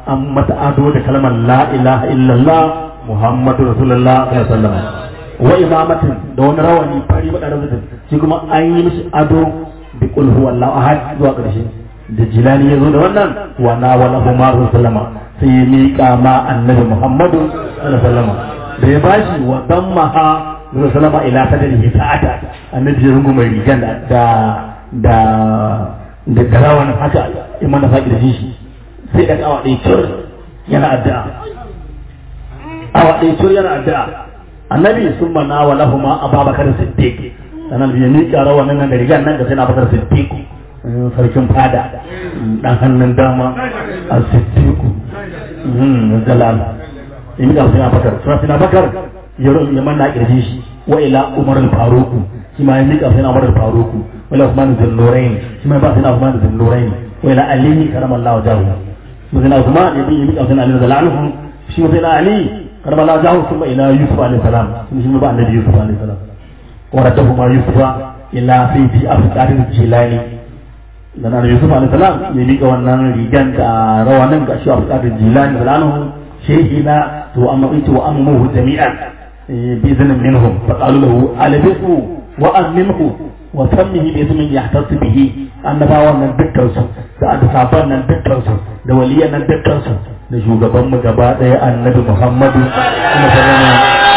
Speaker 3: an mata ado da kalmar la ilaha illallah muhammadu rasulullah sallallahu alaihi wasallam wa imamatin da wani rawani fari bada da mutum shi kuma an yi mishi ado bi qul huwallahu ahad zuwa karshe da jilani ya zo da wannan wa na wala huma sallama sai ya miƙa ma annabi muhammadu sallallahu alaihi wasallam da ya bashi wa dammaha sallama ila sadrihi ta'ata annabi ya rungu mai rigan da da da garawan haka imana faƙi da shi sai da awa ɗaya cur yana addu'a awa ɗaya cur yana addu'a annabi sun mana wa lahuma ababakar siddiq sanan ya miƙa rawa nan da rigan nan da sai na bakar siddiq sarkin fada dan hannun dama a siddiq jalal ya miƙa sai na bakar sai na bakar ya manna kirji shi wa ila umar al-faruq shi ma ya miƙa sai na umar al-faruq wala usman bin nurayn shi ma ba sai na usman bin nurayn wa ila ali karamallahu wajhahu مثل عثمان يبي يبي عثمان عليه السلام شي مثل علي كرم الله وجهه ثم الى يوسف عليه السلام ثم شي بعد النبي يوسف عليه السلام ورده يوسف الى سيدي افكار الجيلاني dan annabi Yusuf alaihi salam ya miƙa wannan rigan da rawanin ga shi a fadar jilani da lanu shehi na to amma ita wa ammuhu jami'an bi izinin minhum fa qalu lahu albisu wa amminhu wa sammihi bi ismin yahtasu bihi annabawan nan dukkan su da adsaban nan dukkan su da waliyan nan dukkan su da shugaban mu gaba daya annabi Muhammadu kuma sallama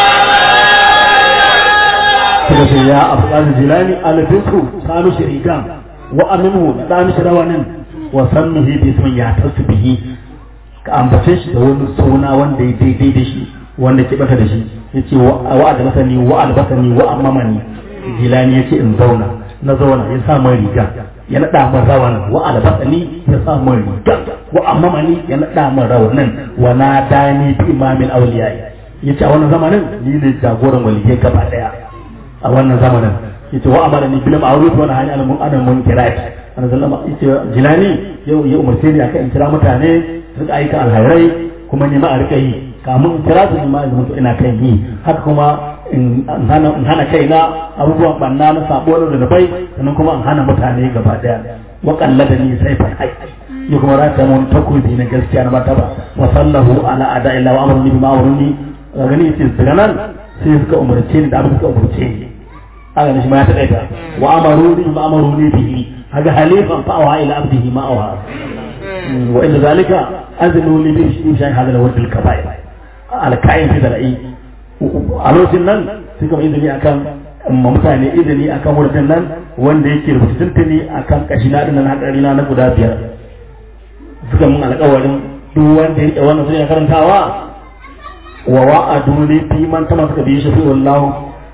Speaker 3: kuma sai ya afqal jilani albisu sanu shirikan wa aminu da mishi rawanin wa sammihi bi ismin yahtasu bihi ka ambace shi da wani suna wanda ya daidai da shi wanda ke baka da shi yace wa adabasani wa albasani wa amamani jilani yace in zauna na zauna ya sa mai riga ya naɗa min rawan wa albasani ya sa min riga wa amamani ya naɗa min rawanin wa na dani bi imamin awliya yace a wannan zamanin ni ne jagoran waliyai gaba daya a wannan zamanin yace wa amara ni bil ma'ruf wa nahani anil munkar munkirat annabi sallama yace jilani yau ya umarce ni akan in kira mutane su aika alhairai kuma ni ma a rika yi kamun in kira su ma in ina kan yi haka kuma in hana kaina abubuwan banna na sabo da zunubai sannan kuma in hana mutane gaba daya wa da ni sai fa hai ni kuma rata mun takobi na gaskiya na martaba wa sallahu ala ada illa wa amruni bima amruni gani yace daga nan sai suka umarce ni da abin suka umarce ni haka ne shi ma ya taƙaita wa amaruni bima amruni bihi haka halifan fa'awa ila abdihi ma awa wa inda zalika azinu li bi shi shay hada al-wad al-kaba'ir al-ka'in fi dar'i a lokacin nan sun kama izini akan mutane izini akan wurin nan wanda yake rubuta tuntuni akan kashi na dinnan hakari na guda biyar suka mun alƙawarin duk wanda ya rike wannan sun ya karantawa wa wa'adu li fi man tama suka bi shi fi wallahu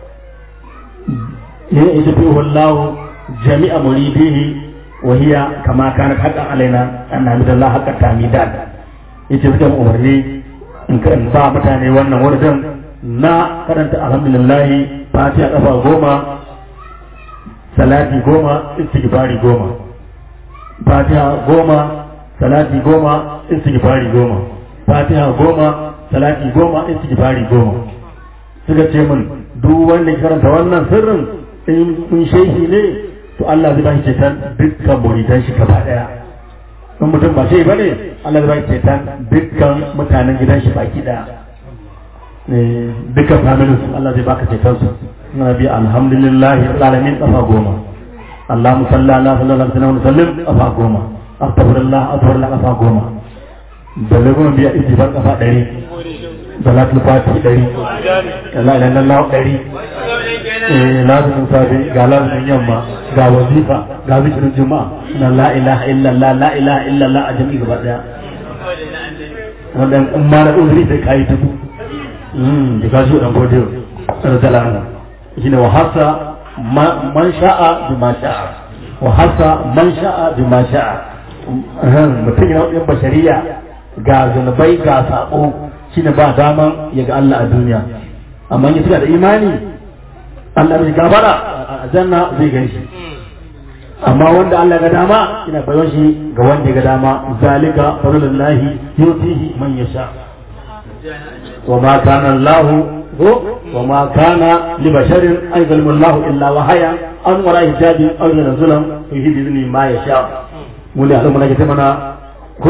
Speaker 3: ya yi shi fi wallahu jami'a muridihi wa hiya kama kana haqqan alaina an hamdalillah haqqan tamidan yace suka mun umarni in kan ba mutane wannan wurin na karanta alhamdulillahi fatiha kafa goma salati goma istighfari goma fatiha goma salati goma istighfari goma fatiha goma salati goma istighfari goma suka ce min duk wanda ya karanta wannan sirrin in shehi ne to Allah zai ba shi ceton dukkan muridan shi gaba daya in mutum ba shehi bane Allah zai ba shi ceton dukkan mutanen gidan shi baki daya duka familin su Allah zai baka ceton su na bi alhamdulillahi alamin kafa goma Allah musalla ala sallallahu alaihi wa sallam kafa goma astaghfirullah astaghfirullah kafa goma balle goma biya istighfar kafa ɗari salatul fati ɗari la ilaha illallah ɗari eh lazumin safe ga lazumin yamma ga wazifa ga zikirin juma'a na la ilaha illallah la ilaha illallah a jami'i gaba daya wannan in ma na uzuri sai kai dubu da ka shi dan godiyo radalana shine wa hasa man sha'a bi ma sha'a wa hasa man sha'a bi ma sha'a mutum yana yin bashariya ga zunubai ga sako shine ba daman ya ga Allah a duniya amma in suka da imani Allah bai gabara a janna zai gan shi amma wanda Allah ga dama ina bayon shi ga wanda ya ga dama zalika fadlullahi yutihi man yasha وما كان الله وما كان لبشر أن يظلم الله إلا وحيا أن وراء حجاب أو ينزل فيه بإذن ما يشاء muli a zama nake mana ko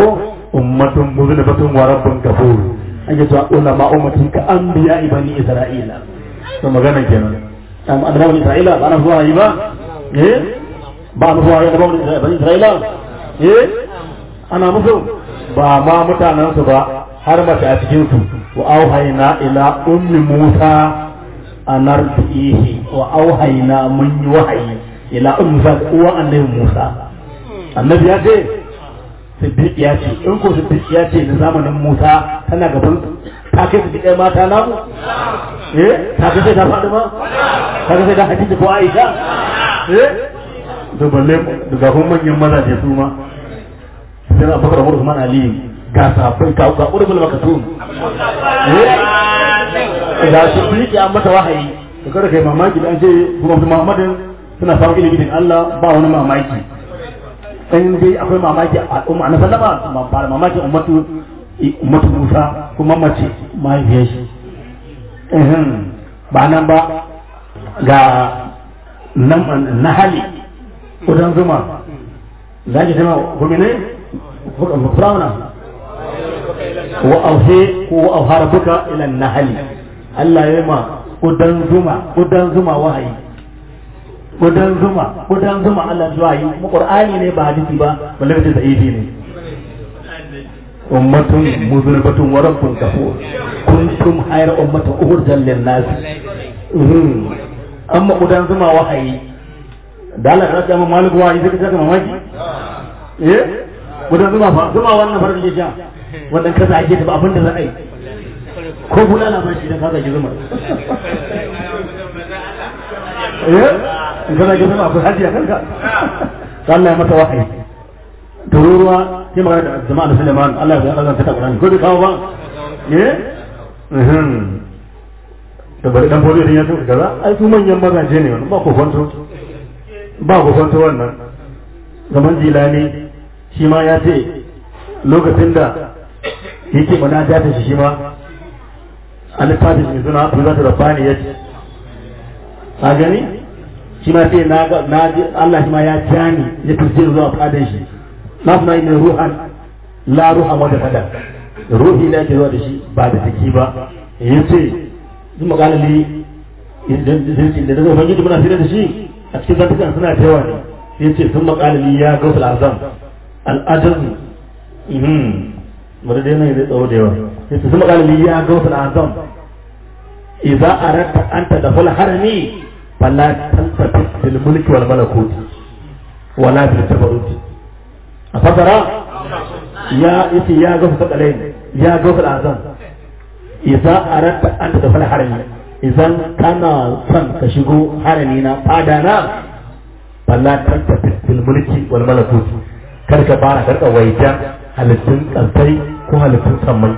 Speaker 3: ummatun muzlifatun wa rabbun kafur ake cewa ulama ummatin ka anbiya bani isra'ila to magana kenan am annabawan isra'ila ba na zuwa yi ba eh ba na zuwa yi annabawan bani isra'ila eh ana musu ba ma mutanen su ba har mace a cikin su wa auhayna ila ummi musa anartihi wa auhayna mun yi wahayi ila ummi musa uwa annabi musa annabi ya ce siddiq ya ce in ko siddiq ya ce na zamanin musa tana gaban ta kai siddiq ɗaya mata namu eh ta kai sai ta faɗi ma ta kai sai ta hadisi ko aisha eh da balle daga kun manyan mazaje su ma sai na bakar umar usman ali ga safai ka ga urbul makatun eh da siddiq ya mata wahayi to kada kai mamaki dan ce kuma muhammadin suna samun ilimin Allah ba wani mamaki in dai akwai mamaki a al'umma na sallama ba mamaki ummatu ummatu Musa kuma mace mahaifiyar shi ba nan ba ga nan na hali kudan zuma za ki zama gumi ne firawuna wa auhe ko wa auhara buka ila nahali Allah ya yi ma kudan zuma kudan zuma wahayi kudan zuma kudan zuma Allah zuwa yi mu qur'ani ne ba hadisi ba balle kace da idi ne ummatun muzlibatun wa rabbun kafur kuntum hayra ummatin uhurjan lin nas amma kudan zuma wahayi da Allah ya tsama malik wahayi sai ka mamaki eh kudan zuma fa zuma wannan farin da ja wannan kaza ake da abin da za a yi ko bulala ba shi da kaza ki zuma eh in kana ga zama akwai hajiya kanka Allah ya mata wahayi tururuwa sai magana da jama'a da Suleiman Allah ya zanta ta Qur'ani ko bai kawo ba eh da bari dan fodiyo din ya tuka kaza ai su manyan mazaje ne wannan ba ko kwanto ba ko kwanto wannan zaman jilani shi ma ya ce lokacin da yake mana da ta shi ma an littafin mai suna Abdul Rabbani ya ce a gani shi ma sai na na ji Allah shi ma ya jani ya turje zuwa fadan shi na kuma yi ruhan la ruha wanda fada ruhi na ke zuwa da shi ba da jiki ba yace in makalali da da zai da muna fira da shi a cikin zantukan suna da yawa ne yace sun makalali ya gausul azam al'ajaz mhm wanda dai ne da tsawo da yawa yace sun makalali ya gausul azam idza aradta anta da fal harami فلا تلتفت بالملك والملكوت ولا بالجبروت أفضل يا إتي يا غفة العلم يا غفة الأعظم إذا أردت أن تدخل حرمي إذا كان صن تشغو حرمينا فادانا فلا تلتفت بالملك والملكوت karka fara karka waita halittun kansai ko halittun sammai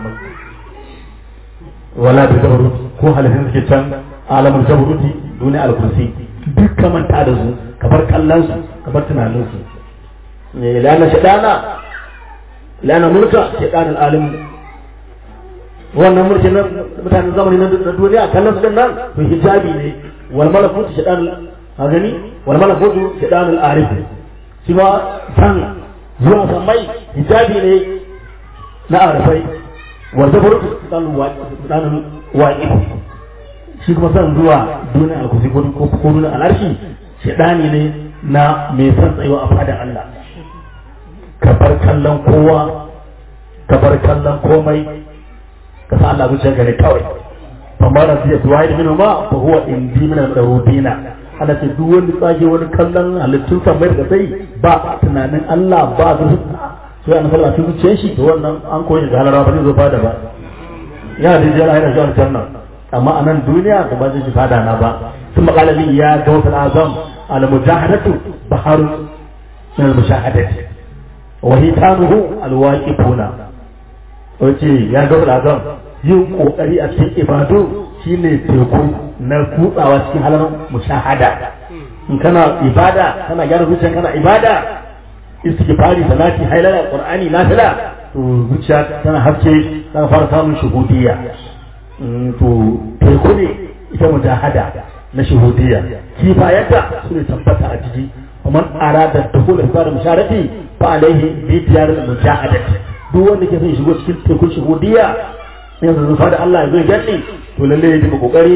Speaker 3: wala da jabarut ko halittun suke can alamul jabaruti duniya al-kursi duk ka manta da su ka bar kallon su ka bar tunanin su ne lana shadana lana mulka shadan al-alim wannan mulki na mutanen zamani na duniya kallon su din nan to hijabi ne wal malakut shadan a gani wal malakut shadan al-arif shi ma san zuwa sammai hijabi ne na arifai wal jabarut shadan wa'i shi kuma son zuwa duniya alkusi ko ko duniya alarshi shaidani ne na mai son tsayuwa a fadar Allah ka bar kallon kowa ka bar kallon komai ka sa Allah zuciya gare kawai amma da zai tuwa da minuma fa huwa indi min al-rubina Allah ce duk wani tsage wani kallon halittun samai da sai ba tunanin Allah ba su sai an sallah su zuciyar shi to wannan an koyi da halara ba zai zo fada ba ya da jira yana zuwa janna amma a nan duniya da ba zai fada na ba sun makala li ya ga wasu azam al mujahadatu baharun min al mushahadati wa hitanuhu al waqifuna wace ya ga wasu azam yin kokari a cikin ibadu shine teku na kutsawa cikin halar mushahada in kana ibada kana gyara zuciya kana ibada istighfari salati hailala qur'ani nafila to zuciya tana haske tana fara samun shuhudiyya to teku ne ita mujahada na shuhudiyya kifayata su ne tabbata a jiki ومن أراد الدخول في دار المشاركة فعليه بديار المجاهدة duk wanda ke son ya shigo cikin tekun shuhudiya yanzu zufa da Allah ya zo ya gaɗe to lalle ya dinga kokari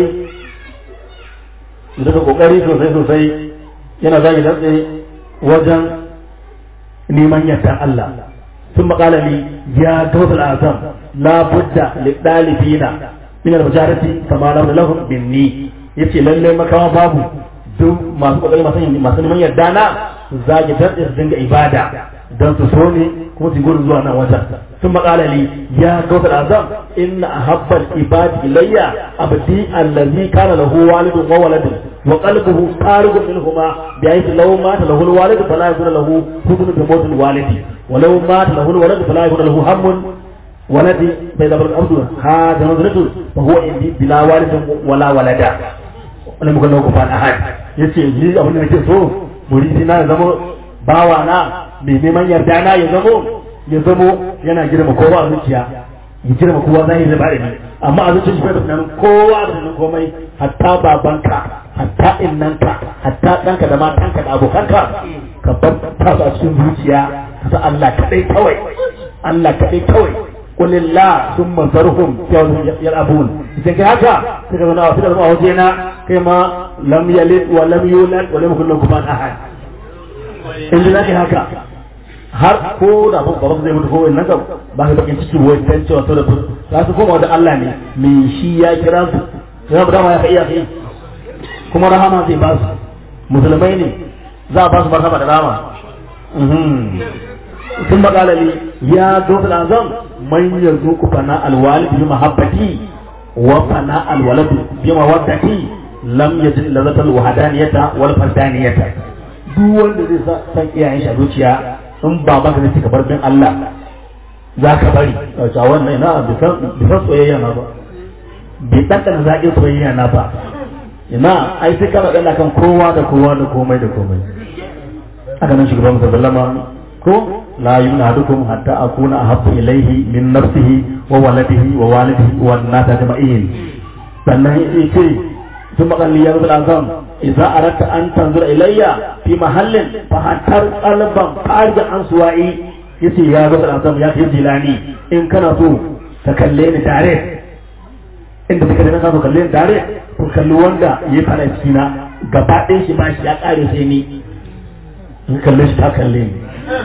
Speaker 3: ya dinga kokari sosai sosai yana zagi dantse wajen neman yadda Allah ثم قال لي يا دوس الأعظم لا بد للطالبين من المجارة كما لو لهم مني yace lalle makawa babu duk masu kokari masu masu neman yarda na su zage dan su dinga ibada dan su so ne kuma su gudu zuwa nan wajen sun maƙala li ya gautar azam inna ahabbal ibadi ilayya abdi allazi kana lahu walidun wa waladun wa qalbuhu tariqun minhuma bi ayati law mata lahu alwalid fala yakun lahu hudun bi mawtil walidi wa law mata lahu alwalad fala yakun lahu hammun ولدي بين ابن الأرض هذا نظرته فهو عندي بلا والد ولا ولدا wani muka lauka fa ahad yace ni abin da nake so muridi na ya zama bawa na mai neman yarda na ya zamo ya zamo yana girma kowa a zuciya ya girma kowa zai da bare ni amma a zuciya shi bai da kowa da nan komai hatta babanka hatta innanka hatta danka da matanka da abokanka ka bar ta su a cikin zuciya ka sa Allah kadai kawai Allah kadai kawai قل الله ثم ذرهم يلعبون إذا كهذا تكذبنا وتكذبنا وجينا كما لم يلد ولم يولد ولم يكن له كفوا أحد إن ذلك هكا har ko da ba ba zai mutu ko wannan kan ba ka bakin ciki wai dan cewa to da za su koma da Allah ne me shi ya kira su ya ba ma ya kai ya kai kuma rahama zai ba su musulmai ne za a ba su marhaba da rahama ثم قال لي يا دوس الأعظم من يرزق فناء الوالد بمحبتي وفناء الولد بمودتي لم يجد لذة الوحدانية والفردانية duk wanda zai san iyayen shi a zuciya in ba maka zai cika barbin Allah za ka bari a wannan ina bisan soyayya na ba bai ɗanɗana zaƙin soyayya na ba ina ai sai kana ɗana kan kowa da kowa da komai da komai aka nan shugaban musallama ko la yunadukum hatta akuna ahabbu ilayhi min nafsihi wa waladihi wa walidihi wa nata jama'in sannan yace ثم قال لي يا رب العظام إذا أردت أن تنظر إلي في محل فهتر قلبا خارج عن سوائي yace ya rab al-azam ya kai jilani in kana so ka kalle ni tare inda kake da ka so kalle ni tare to kalli wanda ya fara cikina gaba ɗayan shi ba shi ya ƙare sai ni in kalle shi ta kalle ni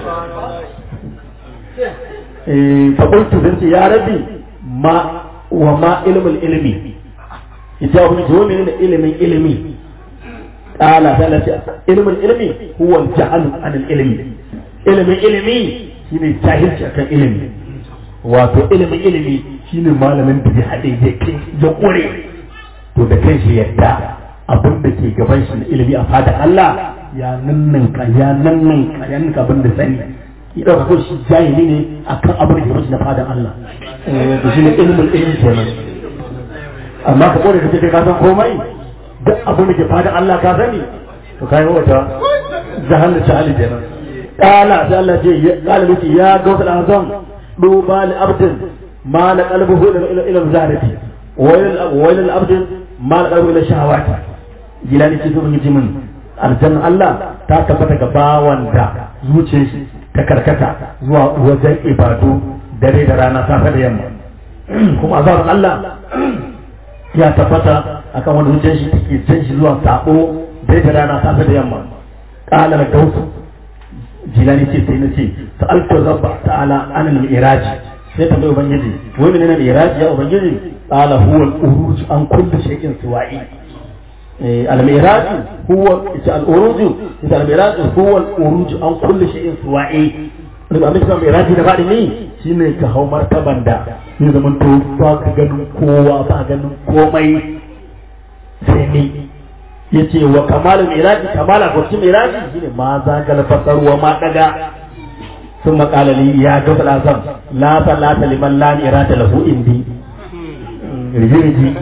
Speaker 3: faƙultu zan ce ya rabi ma wa ma ilmul ilmi ita wani ce wani ne ilimin ilimi ƙala ta lafiya ilimin ilimi huwa jahalu an ilimi ilimin ilimi shine jahilci akan ilimi wato ilimin ilimi shine malamin da ya haɗe ya kai ya ƙure to da kai shi yadda abin da ke gaban shi na ilimi a fadar Allah ya nanninka ya nanninka ya nanninka abin da sani ya ɗauka ko shi jahili ne akan abin da ke mashi na fadan Allah to shi ne ilimin ilimi kenan amma ka kore kace kai ka san komai duk abin da ke fadan Allah ka sani to kai wata jahal jahali kenan qala sai Allah ce ya qala miki ya gawsal azam duba li abdin ma la qalbuhu ila ila zalati wa ila abdin ma la qalbuhu ila shahawati gilani ce sun yi min aljanna Allah ta tabbata ga bawan da zuciyar shi ta karkata zuwa wajen ibadu dare da rana safe da yamma kuma azabar Allah ya tabbata akan wani zuciyar shi take jan shi zuwa sabo dare da rana safe da yamma qala la gausu jilani ce sai nace sa'altu rabba ta'ala an al-miraj sai ta bai ubangiji wai menene al-miraj ya ubangiji qala huwa al-uruj an kulli shay'in suwa'i الميراث هو الأروج إذا الميراث هو الأروج عن كل شيء سوائي daga abin da mai rafi da faɗi ne shi ne ka hau martaban da ya zama to ba ka ganin kowa ba ganin komai sai ne ya ce wa kamalin miraji kamala kwarci miraji shi ne ma za ka lafasar wa ma ɗaga sun makalali ya ga falazam la salata liman la mirata lahu indi rijiriji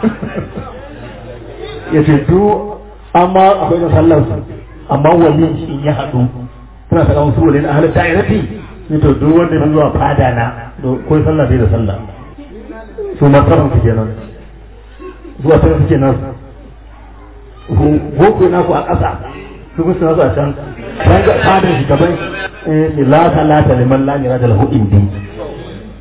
Speaker 3: ya ce du amma akwai na sallar su amma wani shi ya haɗu suna saka musu wani ahalin da'irati sai to duk wanda ya zuwa fada na ko sallah bai da sallah su martaban su kenan zuwa sai suke nan boko na ku a ƙasa su kuma suna su a can can ga fadar shi gaban eh la salata liman la yara da lahu indi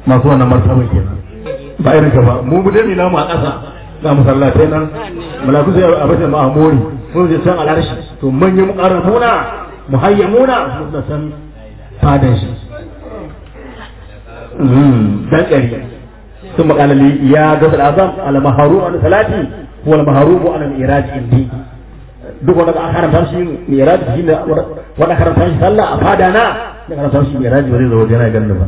Speaker 3: masu wannan martaba kenan ba irin ka ba mu mu dai namu a ƙasa ga masallatai nan malaku sai a bace ma'amuri mun je can alarshi to manyan muqarrabuna muhayyamuna su da san fadan shi dan ƙari sun makalali ya gasa azam al maharu an salati wal maharu an al iraj indi duk wanda aka karanta shi miraj shi ne wanda karanta shi sallah a fada na da karanta shi miraj ba zai zo wajen yana ganin ba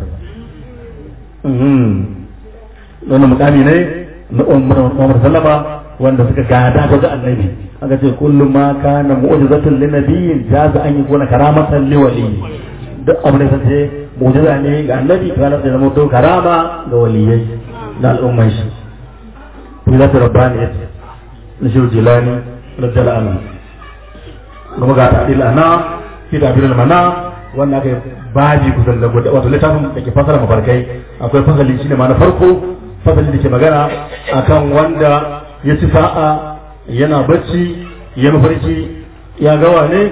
Speaker 3: wannan mukami ne na Umar sallama wanda suka gada ga annabi aka ce kullum ma kana mu'jizatun lin nabiyyin jaza an yakuna karamatan li wali duk abin da sace mu'jiza ne ga annabi kana da zama to karama ga waliyai da al'umman shi bila rabbani na shi jilani radiyallahu anhu kuma ga ta'dil ana fi ta'dil mana wannan aka baji kusan da gudu wato littafin da ke fasara mafarkai akwai fasali shine ma na farko fasali da ke magana akan wanda ya ci sa'a yana bacci ya mafarki ya gawa ne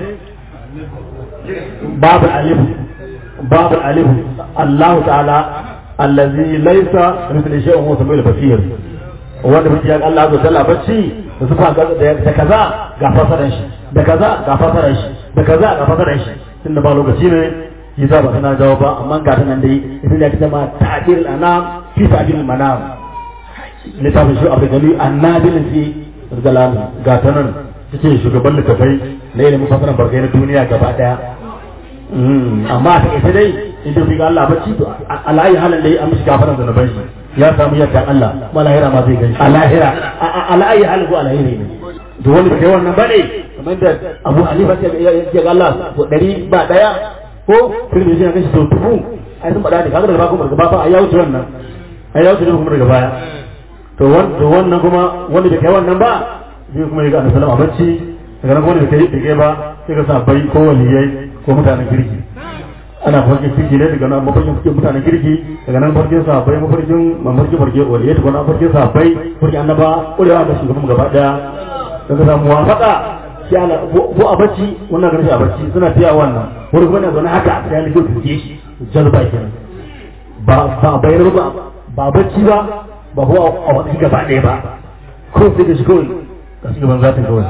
Speaker 3: babu alifu babu alifu Allah ta'ala allazi laysa mithli shay'in wa samil basir wanda mutum ya Allah zo sallah bacci da sufa da kaza ga fasaran shi da kaza ga fasaran shi da kaza ga fasaran shi tunda ba lokaci ne yi za ba suna jawo ba amma ga ta nan dai ita ne ake ma ta'dil anam fi ta'dil manam littafin shi abu gali annabil fi zalam ga ta nan take shugaban littafai na ilimin fasaran barkai na duniya gaba daya amma ta ita dai idan fi ga Allah bacci to alayi halin dai an mishi gafaran zanuban shi ya samu yadda Allah malahira ma zai gani alahira alayi halin ko alahira ne to wani kai wannan bane kamar da Abu Hanifa ya ga Allah ko dari ba daya ko filin da kashi to dubu ai sun bada ne kaga daga bakon daga ba ai ya wuce wannan ai ya wuce kuma daga baya to wannan kuma wanda bai kai wannan ba zai kuma yi ga annabi sallama bacci daga nan wanda bai kai bai ba sai ka sa bai ko waliyai ko mutanen kirki ana farkin kirki ne daga nan mafarkin cikin mutanen kirki daga nan farkin sa bai mafarkin mafarkin farkin waliyai daga nan farkin sa bai farkin annaba kurewa da shugaban gaba daya daga samu wafaka sai ana ko a bacci wannan ganin shi a bacci suna tiya wannan wani kuma na zaune haka sai an kyau tuke shi jazba kenan ba ba bayar ba ba bacci ba ba ko a wani gaba ɗaya ba ko sai ka shi kawai ka shi gaban zatin kawai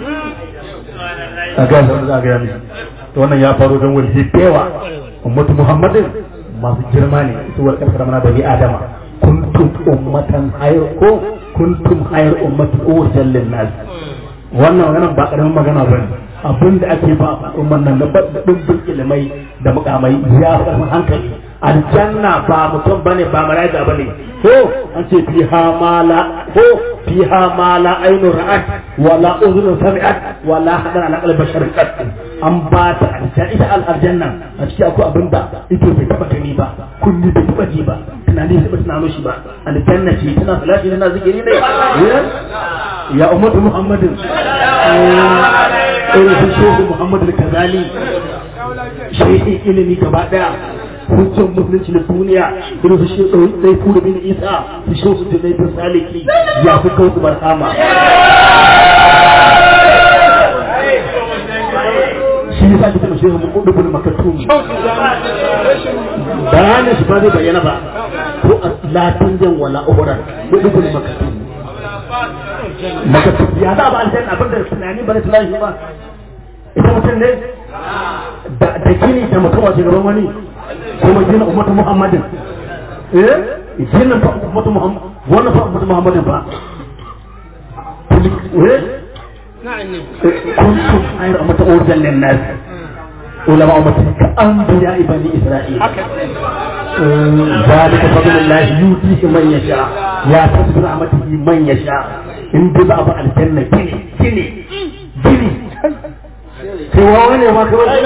Speaker 3: a ga shi za a gaya mishi to wannan ya faru don wani yawa ummatu muhammadin masu girma ne su wal kasar mana bani adama kuntum ummatan hayr ko kuntum hayr ummatu urjal lin nas wannan maganan ba karamin magana ba ne abin da ake ba al'umman nan da dimbin ilimai da mukamai ya karfin hankali aljanna ba mutum bane ba malaika bane ko an ce fiha mala ko fiha mala ainu ra'at wala udhun sami'at wala hadan ala qalbi bashar qat an ba ta aljanna ita aljanna a cikin akwai abin da ito bai taba gani ba kulli bai taba ji ba tunani bai taba tunano shi ba aljanna ce tana salati tana zikiri ne ya ummatu muhammadin irin su shehu muhammadu kazali shehin ilimi gaba daya hujjar musulunci na duniya irin su shi ɗai fura bin isa su shi su tunai bin saliki ya fi kawo su barhama shi ya sa kitan shehu mun kudu bin makatun bayanin shi ba zai bayyana ba ko a latin jan wala uhuran kudu bin makatun makatun ya za ba aljanna abin da tunani ba da tunani ba ita mutum ne da gini da mutum a gaban wani kuma gina ummatu muhammadin eh gina fa ummatu muhammad wannan fa ummatu muhammadin ba eh kuntum ayra ummatu urjan lin nas ulama ummati ka anbiya bani isra'il ذلك فضل الله يؤتيه من يشاء يا تسبر رحمته من يشاء in dai za a ba aljanna gini gini gini kai wawa ne ma kawai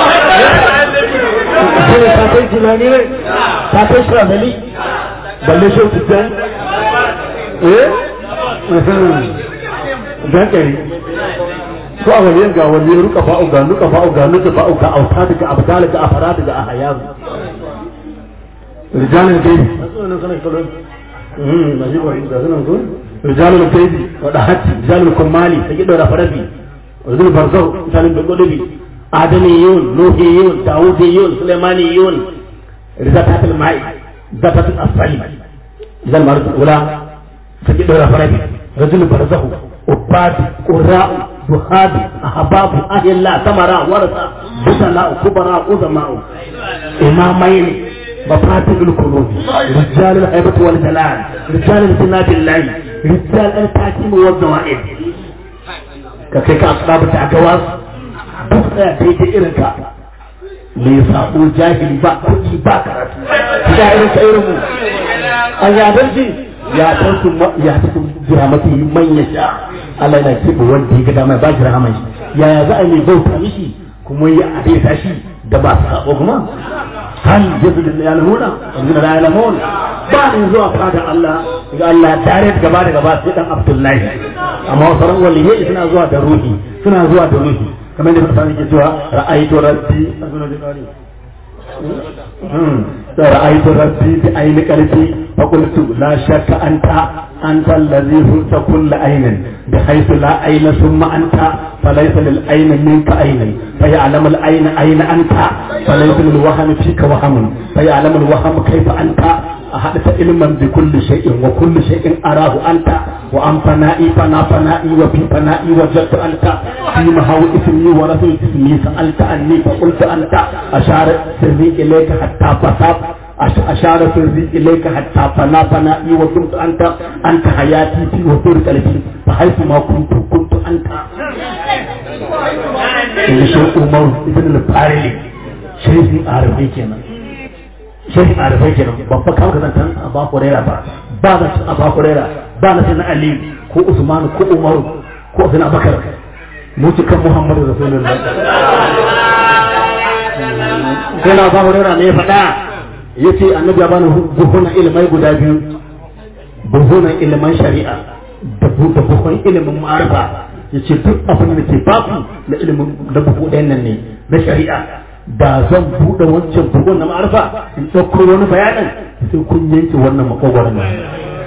Speaker 3: gini ta kai tunani ne ta kai shirafali balle shi tutan eh dan kari ko a waliyan ga waliyan ruka fa'u ga nuka fa'u ga nuka fa'u ga auta daga abdal ga afara daga ahayan rijalin gaibi رجال الكيد ودهت رجال الكمال تجد رفربي رجل برزو مثال بقلبي آدميون نوحيون داوديون سليمانيون رزقات الماء
Speaker 4: zakat asali idan ma ula take dora farabi rajul barzahu ubadi qurra'u duhabi ahbabu ahilla samara warasa busala kubara uzama'u imamaini مفاتيح القلوب رجال الهيبة والجلال رجال الجناب الله رجال التحكيم والزوائد كيف أصحاب التعجواز بخنا تيجي إرنكا ليساقو جاهل با كل با كرات شاعر سيرمو أيا بلجي يا تنسو يا تنسو جرامتي من يشاء Allah yana ce wanda ya ga dama ba shi rahama shi yaya za a yi bauta mishi kuma ya adesa shi da ba su sabo kuma hal jazul ya lamuna wanda la yalamun ba ne zuwa fada Allah ga Allah tare da gaba da gaba sai dan Abdullahi amma sauran waliyai suna zuwa da ruhi suna zuwa da ruhi kamar da fasani ke cewa ra'aytu rabbi رأيت ربي بعين قلبي فقلت لا شك أنت أنت الذي هرت كل عين بحيث لا عين ثم أنت فليس للعين منك عين فيعلم العين أين أنت فليس للوهم فيك وهم فيعلم الوهم كيف أنت أحدث علما بكل شيء وكل شيء أراه أنت وأن فنائي فنا فنائي وفي فنائي وجدت أنت في مهو اسمي ورسول اسمي سألت عني فقلت أنت أشار سري إليك حتى فصاب أشار سري إليك حتى فنا فنائي وكنت أنت أنت حياتي في وطور قلبي فحيث ما كنت كنت أنت شيخ عمر ابن الفارلي شيخ عربي كنا شيخ عربي كنا بابا كم كذا كان أبا هريرة با با أبا هريرة با نسينا علي كو عثمان كو عمر كو سيدنا بكر mutukan Muhammadu Rasulullah. Sai na ba hurera ne faɗa ya ce annabi ya bani buhunan ilimai guda biyu buhunan ilimin shari'a da buhun ilimin ma'arifa ya ce duk abin da ke baku na ilimin da buhu ɗayan nan ne na shari'a da zan buɗe wancan buhun na ma'arifa in ɗauko wani bayanin sai kun yanke wannan makogwaron nan.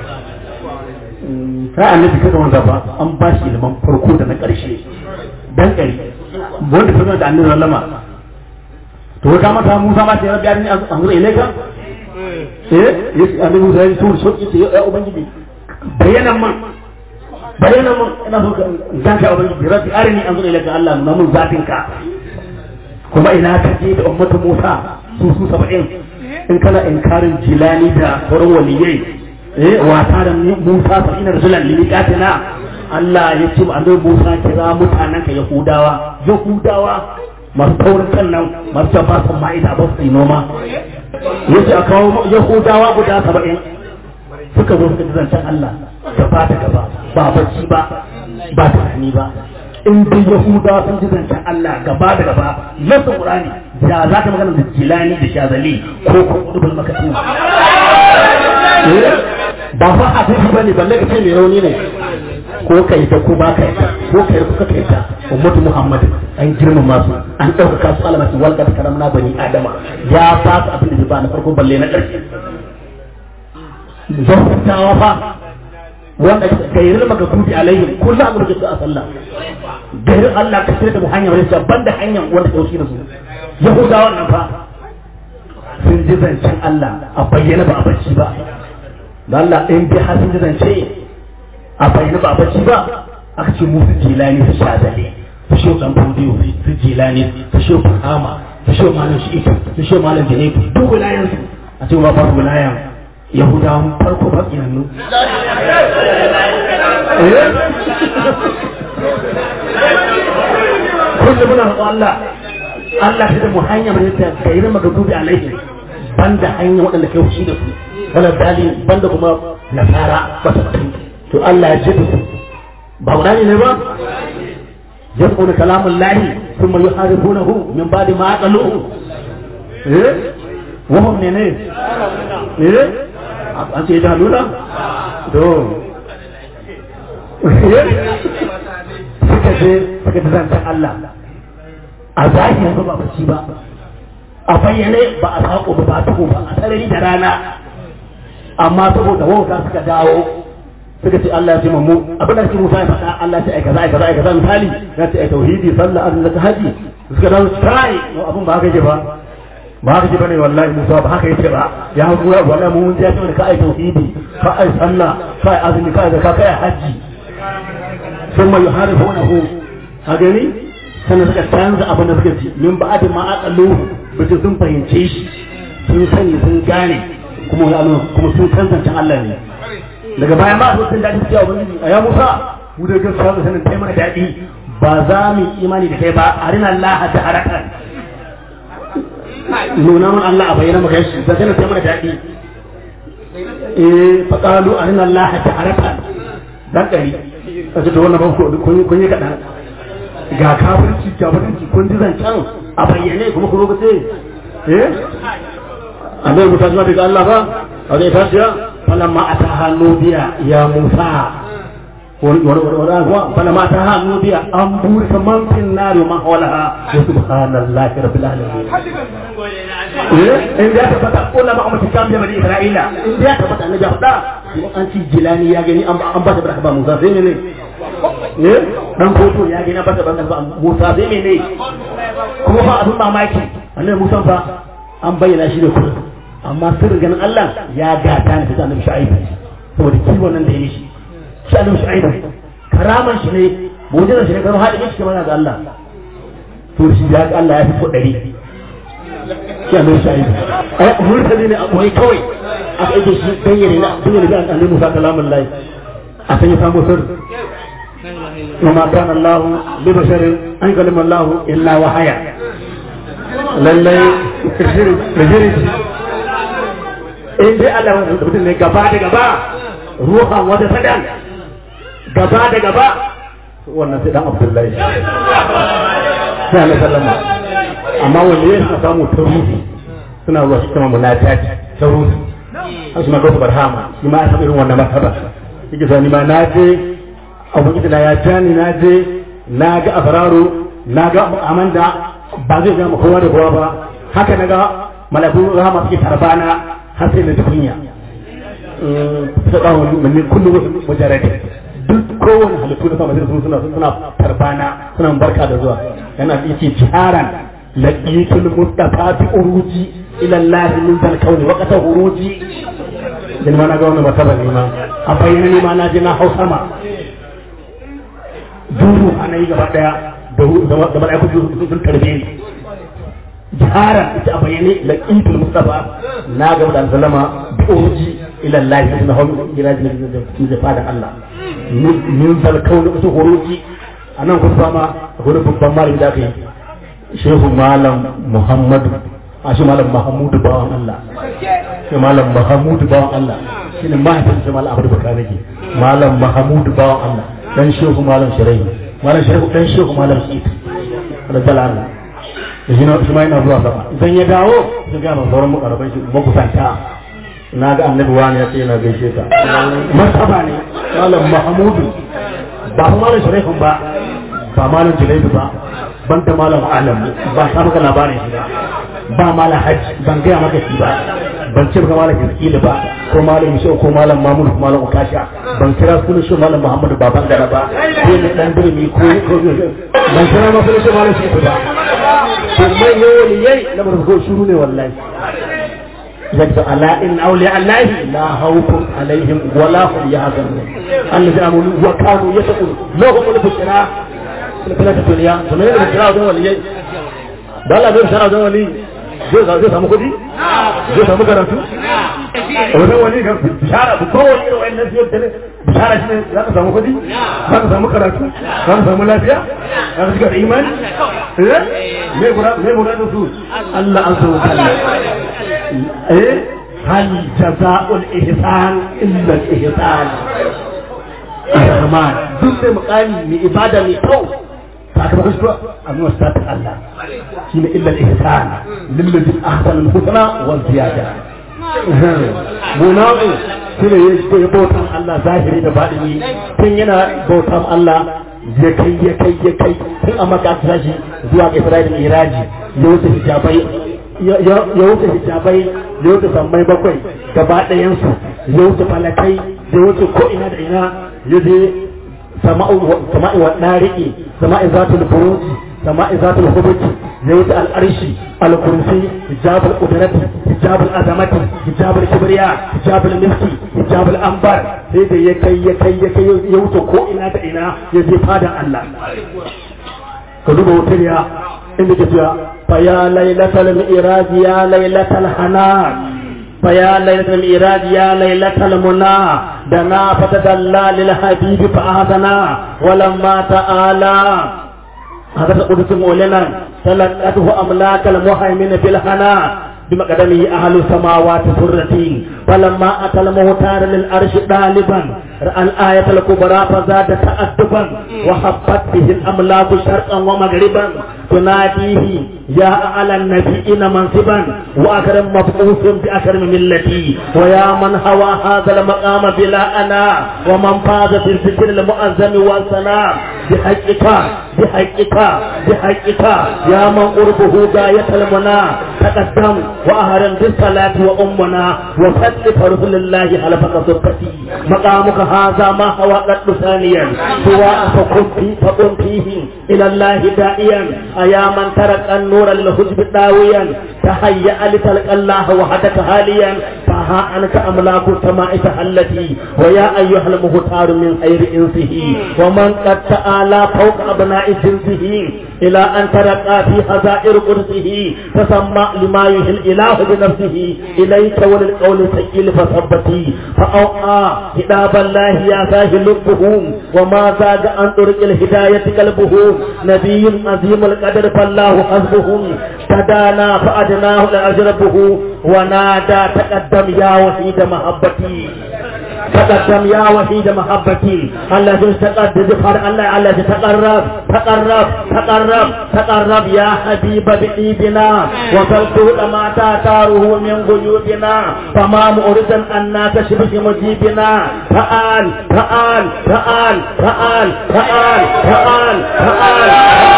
Speaker 4: sai annabi kaga wanda ba an ba shi ilimin farko da na ƙarshe dan ƙari wanda ta da annabi sallama to ka mata Musa ma sai rabbi arini an zura ilaika eh yace annabi Musa ya tura so yace ya ubangiji bayanan man bayanan man ina so ka ka ubangiji rabbi arini an zura ilaika Allah na mun zatin ka kuma ina ka je da ummatu Musa su su 70 in kana inkarin jilani da sauran waliyai eh wata da Musa fa ina rasulan limiqatina Allah ya ce annabi Musa kira mutanen ka Yahudawa Yahudawa masu taurin kan nan masu ba su ma'ida ba su noma yace a kawo Yahudawa guda saba'in suka zo suka zancen Allah gaba da gaba ba bacci ba ba tunani ba in dai Yahudawa sun ji zancen Allah gaba da gaba nasu Qur'ani da za ka magana da Jilani da Shazali ko ko Qutbul Maktum ba fa a tafi bane balle ka ce mai rauni ne ko kai ta ko ba kai ta ko kai ko kai ta ummatu muhammad an girmama su an dauka su alama su walqa karamna bani adama ya ba su abin da ba na farko balle na ƙarshe zahutawa fa wanda gairin maka kuti alaihim kullu amru da a sallah gairin Allah ka tsira da mu hanyar wani banda hanyar wanda dauki da su yahudawan nan fa sun ji zancen Allah a bayyana ba a bacci ba da Allah in bi har sun ji zance a bayyana ba bacci ba aka ce musu jilani su shazale su shi dan fudiyo su jilani su shi fahama su shi malam shi ita su shi malam janebu duk wilayen su a ce ba farko wilayen yahudawan farko ba yanzu kullum muna roƙon Allah Allah ta da mu hanya mai ta gairin magadubi alaihi banda hanya waɗanda kai fushi da su wala dali banda kuma nasara wata mutum to Allah ya ji su ba Qur'ani ne ba yaqulu kalamun lahi thumma yuharibunahu min ba'di ma aqaluhu eh wa hum ne ne eh an ce da lura to suka je suka ji zancen Allah a zahirin ba ba ci ba a bayyane ba a sako ba ba tuko ba a sarari da rana amma saboda wauta suka dawo suka ce Allah ya ce mu abin da cikin Musa ya faɗa Allah ya ce ai kaza ai kaza ai kaza misali ya ce ai tauhidi sallah azumi zakka haji suka dawo kai no abin ba haka yake ba ba haka ce bane wallahi Musa ba haka yace ba ya gura wallahi mun ji ya ce ka ai tauhidi ka ai sallah ka ai azumi ka ai zakka ka ai haji ثم يحاربونه هذني sannan suka canza abin da suka ci min ba ma aqalu bace sun fahimce shi sun sani sun gane kuma ya Allah kuma sun tantance Allah ne daga baya ma su sun dadi cewa ubangiji ya Musa mu da gaskiya da sanin kai mana dadi ba za mu imani da kai ba arina Allah ta harakan nuna mun Allah a bayyana maka shi da sanin kai mana dadi eh faqalu arina Allah ta harakan dan dari a ce to wannan ban kun yi kaɗan ga kafirci kafirci kun ji zancen a bayyane kuma kuma ce eh annabi Musa ma daga Allah ba a zai tafiya falamma ataha nudiya ya Musa wani wani wani kuwa falamma ataha nudiya an burika man fin nari man hawalaha wa subhanallahi rabbil alamin eh in da tabbata kula ma amma cikin da bani Isra'ila in da tabbata annabi ya faɗa an ci jilani ya gani an ba ta barka ba Musa sai ne ne ne dan foto ya gina bata ban ba Musa zai mene kuma fa abin mamaki annabi Musa fa an bayyana shi da kudu amma sirrin ganin Allah ya gata ne da annabi Shu'aib saboda kiwon nan da ya yi shi shi annabi Shu'aib karaman shi ne mu'jizar shi ne kamar hadin shi kamar da Allah to shi ya ga Allah ya fi so dari shi annabi Shu'aib ai murtali ne a boye kawai aka yi shi bayyana na bayyana da annabi Musa kalamun Allah a san ya samu sirri وما كان الله لبشر أن يكلم الله إلا وحيا lallai rigiri in dai Allah wani mutum ne gaba da gaba ruhan wata sadan gaba da gaba wannan sai dan Abdullahi sai Allah sallama amma wanda ya suna samu ta ruhi suna ruwa su kama munajat ta ruhi har suna gautu barhama shi ma ya samu irin wannan martaba yake sani ma na je ubangiji na ya jani na je na ga afararu na ga amanda ba zai ga kowa da kowa ba haka na ga malakun rahama suke tarbana har sai na ji kunya ta kawo min kullum wasu mujarrad duk kowane halittu da sama sun suna suna tarbana suna barka da zuwa yana yake jiharan laqitul mustafa bi uruji ila allah min zal kauni wa qata uruji dan ma na ga wannan martaba ne ma a bayyana ne ma na je na hausa ma duhu ana yi gaba daya da mala'iku sun tarbe ni jihara ita a bayyane laqitul mustafa na ga da sallama bi uruji ila allah na hawu ila da fada allah min zal kauni su huruji anan kun fama akwai babban malami da aka yi shehu malam muhammadu a shi malam mahamudu bawan allah shi malam mahamudu bawan allah shi ne mahaifin shi malam abu bakar nake malam mahamudu bawan allah dan shehu malam shirai malam shehu dan shehu malam shi da dalana da shi shi ma yana zuwa sama idan ya dawo sun ga sauran mukarraban shi makusanta na ga annabi wani ya ce yana gaishe ka martaba ne malam mahamudu ba malam shirai ba ba malam julaidu ba ban da malam alam ba ta maka labarin shi ba ba malam hajji ban gaya maka shi ba ban ce maka malam iskili ba ko malam yusuf ko malam mamudu ko malam ukasha ban kira sunan shi malam muhammadu baban gara ba ko ne dan birni ko ban kira ma sunan shi malam shi ba to mai ne wani yayi na barko shuru ne wallahi yadda ala in awliya allahi la khawfun alaihim wala hum yahzanun allazi amanu wa kanu yattaqun lahum al-bushra fil duniya to me ne bushra don waliyai da Allah bai bushra don wali zai zai samu kudi zai samu karatu wajen wali ga bishara bu ko wani irin wannan zai tare bishara shine za ka samu kudi za ka samu karatu za ka samu lafiya za ka shiga da imani eh me gura me gura da su Allah an so eh hal jazaa'ul ihsan illa al ihsan Rahman duk mai mukami mai ibada mai kyau sakamakon shi a nuna satin Allah shi ne illa al-ihsan lillazi ahsana al-husna wa ziyada munafi shi ne ya bautan Allah zahiri da baɗini tun yana bautan Allah ya kai ya kai ya kai tun a maka ta shi zuwa ga Isra'il Miraji ya wuce hijabai ya wuce hijabai ya wuce sammai bakwai gaba ɗayansu ya wuce falakai ya wuce ko ina da ina ya je sama'i wa ɗariƙi sama'i zatul buruji sama'i zatul hubuki ya wuce al'arshi al-kursi hijabul qudrati hijabul azamati hijabul kibriya hijabul milki hijabul anbar sai da ya kai ya kai ya kai ya wuce ko ina da ina ya je fadan Allah ka duba wutar ya inda ke cewa fa ya lailatal mi'raj ya lailatal hanan فيا ليلة الإيراد يا ليلة المنى دنا فتدلى للحبيب فأهدنا ولما تعالى هذا القدس مولنا تلقته أملاك المهيمن في الهنا بمقدمه أهل السماوات سرتي فلما أتى المختار للأرش طالبا رأى الآية الكبرى فزاد تأدبا وحبت به الأملاك شرقا ومغربا تناديه يا أعلى النبيين منصبا وأكرم مبعوث بأكرم ملتي ويا من هوى هذا المقام بلا أنا ومن فاز في الذكر المؤذن والثناء بحقك بحقك بحقك يا من قربه غاية المنى تقدم وأهرم بالصلاة وأمنا وصل فرسل الله حلفك صدقتي مقامك هذا ما هو قد ثانيا سواء فقم فيه فقم فيه إلى الله دائيا أيا من ترك النور للحجب داويا تهيأ لتلقى الله وحدك هاليا فها أنك أملاك السماء تحلتي ويا أيها المختار من خير إنسه ومن قد تعالى فوق أبناء جنسه إلى أن ترقى في حزائر قدسه تسمى لما يهي الإله بنفسه إليك وللقول الثقيل فثبتي فأوعى كتاب الله يا ساهل لبهم وما زاد عن طرق الهداية قلبه نبي عظيم القدر فالله حسبهم تدانا فأدناه لأجربه ونادى تقدم يا وحيد محبتي تقدم يا وحيد محبتي الذي تقدم فر الله الذي تقرب تقرب تقرب تقرب يا حبيب بإيدنا وصلت لما تاتاره من غيوبنا فما مؤردا أن تشبه مجيبنا فآل فآل فآل فآل فآل فآل فآل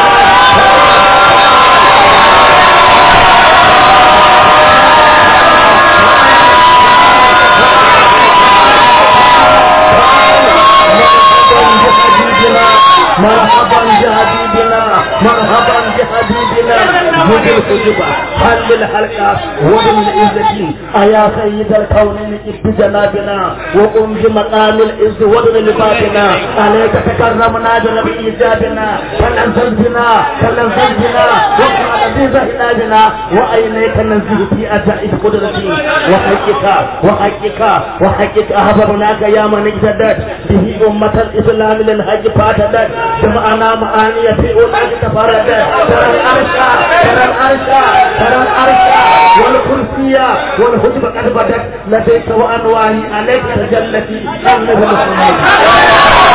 Speaker 4: مرحبا بحبيبنا مرحبا بحبيبنا جد الخجبة حل الحلقة ومن العزة أيا سيد الكونين ابن جنابنا وقم بمقام العز ومن لبابنا عليك تكرمنا بنبي إيجابنا فلنزل بنا فلنزل بنا وقال بزهنا بنا وأينيك ننزل في أجائب قدرتي وحقك وحقك وحقك أحببناك يا من اجتدت به أمة الإسلام للحج فاتدت جمعنا معاني في أولئك تفردت ترى الأرشا ترى الأرشا ترى الأرشا والكرسية والهجب قد بدت لديك وأنواعي عليك تجلتي النبي محمد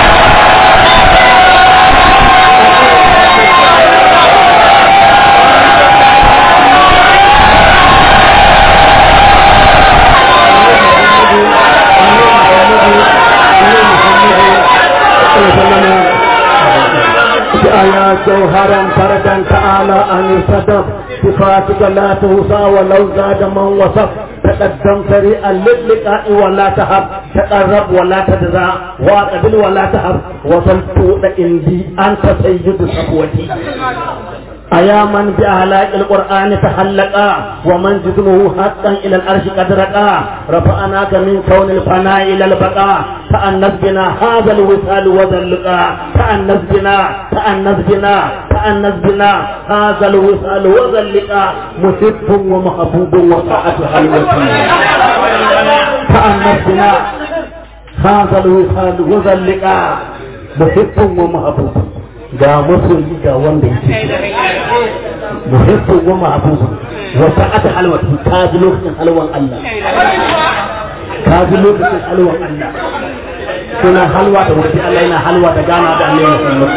Speaker 4: يا جوهرا فردا تعالى عن الصدف صفاتك لا توصى ولو زاد من وصف تقدم سريعا للقاء ولا تهب تقرب ولا تدرى واقبل ولا تهب وصلت عندي انت سيد صفوتي أيا من بأهلاك القرآن تحلقا ومن جسمه حقا إلى الأرش قد رقا رفعناك من كون الفناء إلى البقاء تأنس بنا هذا الوصال وذلقا تأنس بنا تأنس بنا تأنس بنا هذا الوصال وذلقا محب ومحبوب وطاعة حلوتي تأنس بنا هذا الوصال وذلقا محب ومحبوب ga masoyi ga wanda yake muhibbu wa ma'budu wa sa'ata halwati ka ji lokacin halwan Allah ka ji lokacin halwan Allah kuna halwa da wurin Allah yana halwa da gana da Allah Muhammad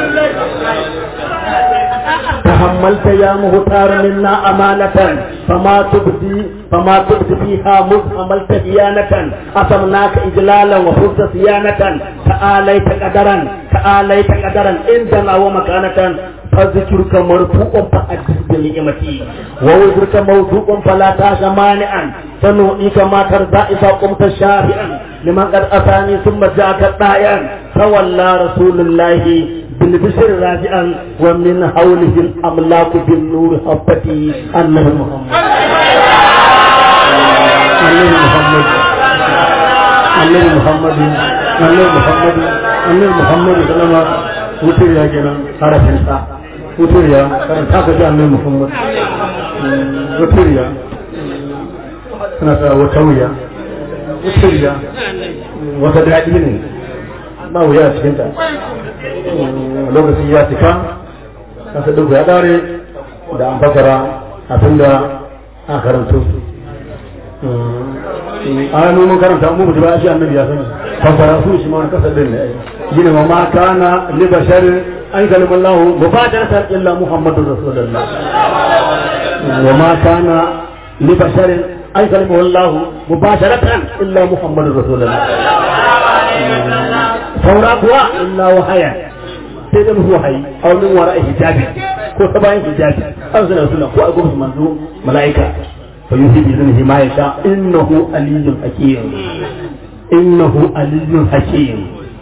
Speaker 4: تحملت يا مختار منا أمانة فما تبدي فما تبدي فيها مذ حملت ديانة أصمناك إجلالا وفزت صيانة تعاليت قدرا تعاليت قدرا عندنا ومكانة فذكرك مرفوع فأدس بنعمتي ووزرك موضوع فلا تاش مانعا فنؤيك ما ترضى إذا قمت شافئا لمن قد أتاني ثم جاءك الطائعا فولى رسول الله بالبشر راجعا ومن حوله الأملاك بالنور حبتي أنه محمد أنه محمد أنه محمد أنه محمد أنه محمد صلى الله عليه وسلم wutar ya kenan harafin sa wutar ya karanta ka ji annabi Muhammad wutar ya suna sa wata wuya wutar ya wata daɗi ne ba wuya a cikin ta lokaci ya cika kasa duk ya dare da an fasara abinda a karanto an mun karanta mu mutu ba shi annabi ya sani fasara su shi ma kasa din ne gina ma ma kana li bashar an kalma Allah mubasharatan illa Muhammadur Rasulullah wa ma kana li bashar an kalma Allah mubasharatan illa Muhammadur Rasulullah saura kuwa illa wahaya sai da musu wahayi a wani wara hijabi ko ta bayan hijabi an suna suna ko a gurbin manzo mala'ika fa yuhi bi iznihi ma yasha innahu aliyyun hakim innahu aliyyun hakim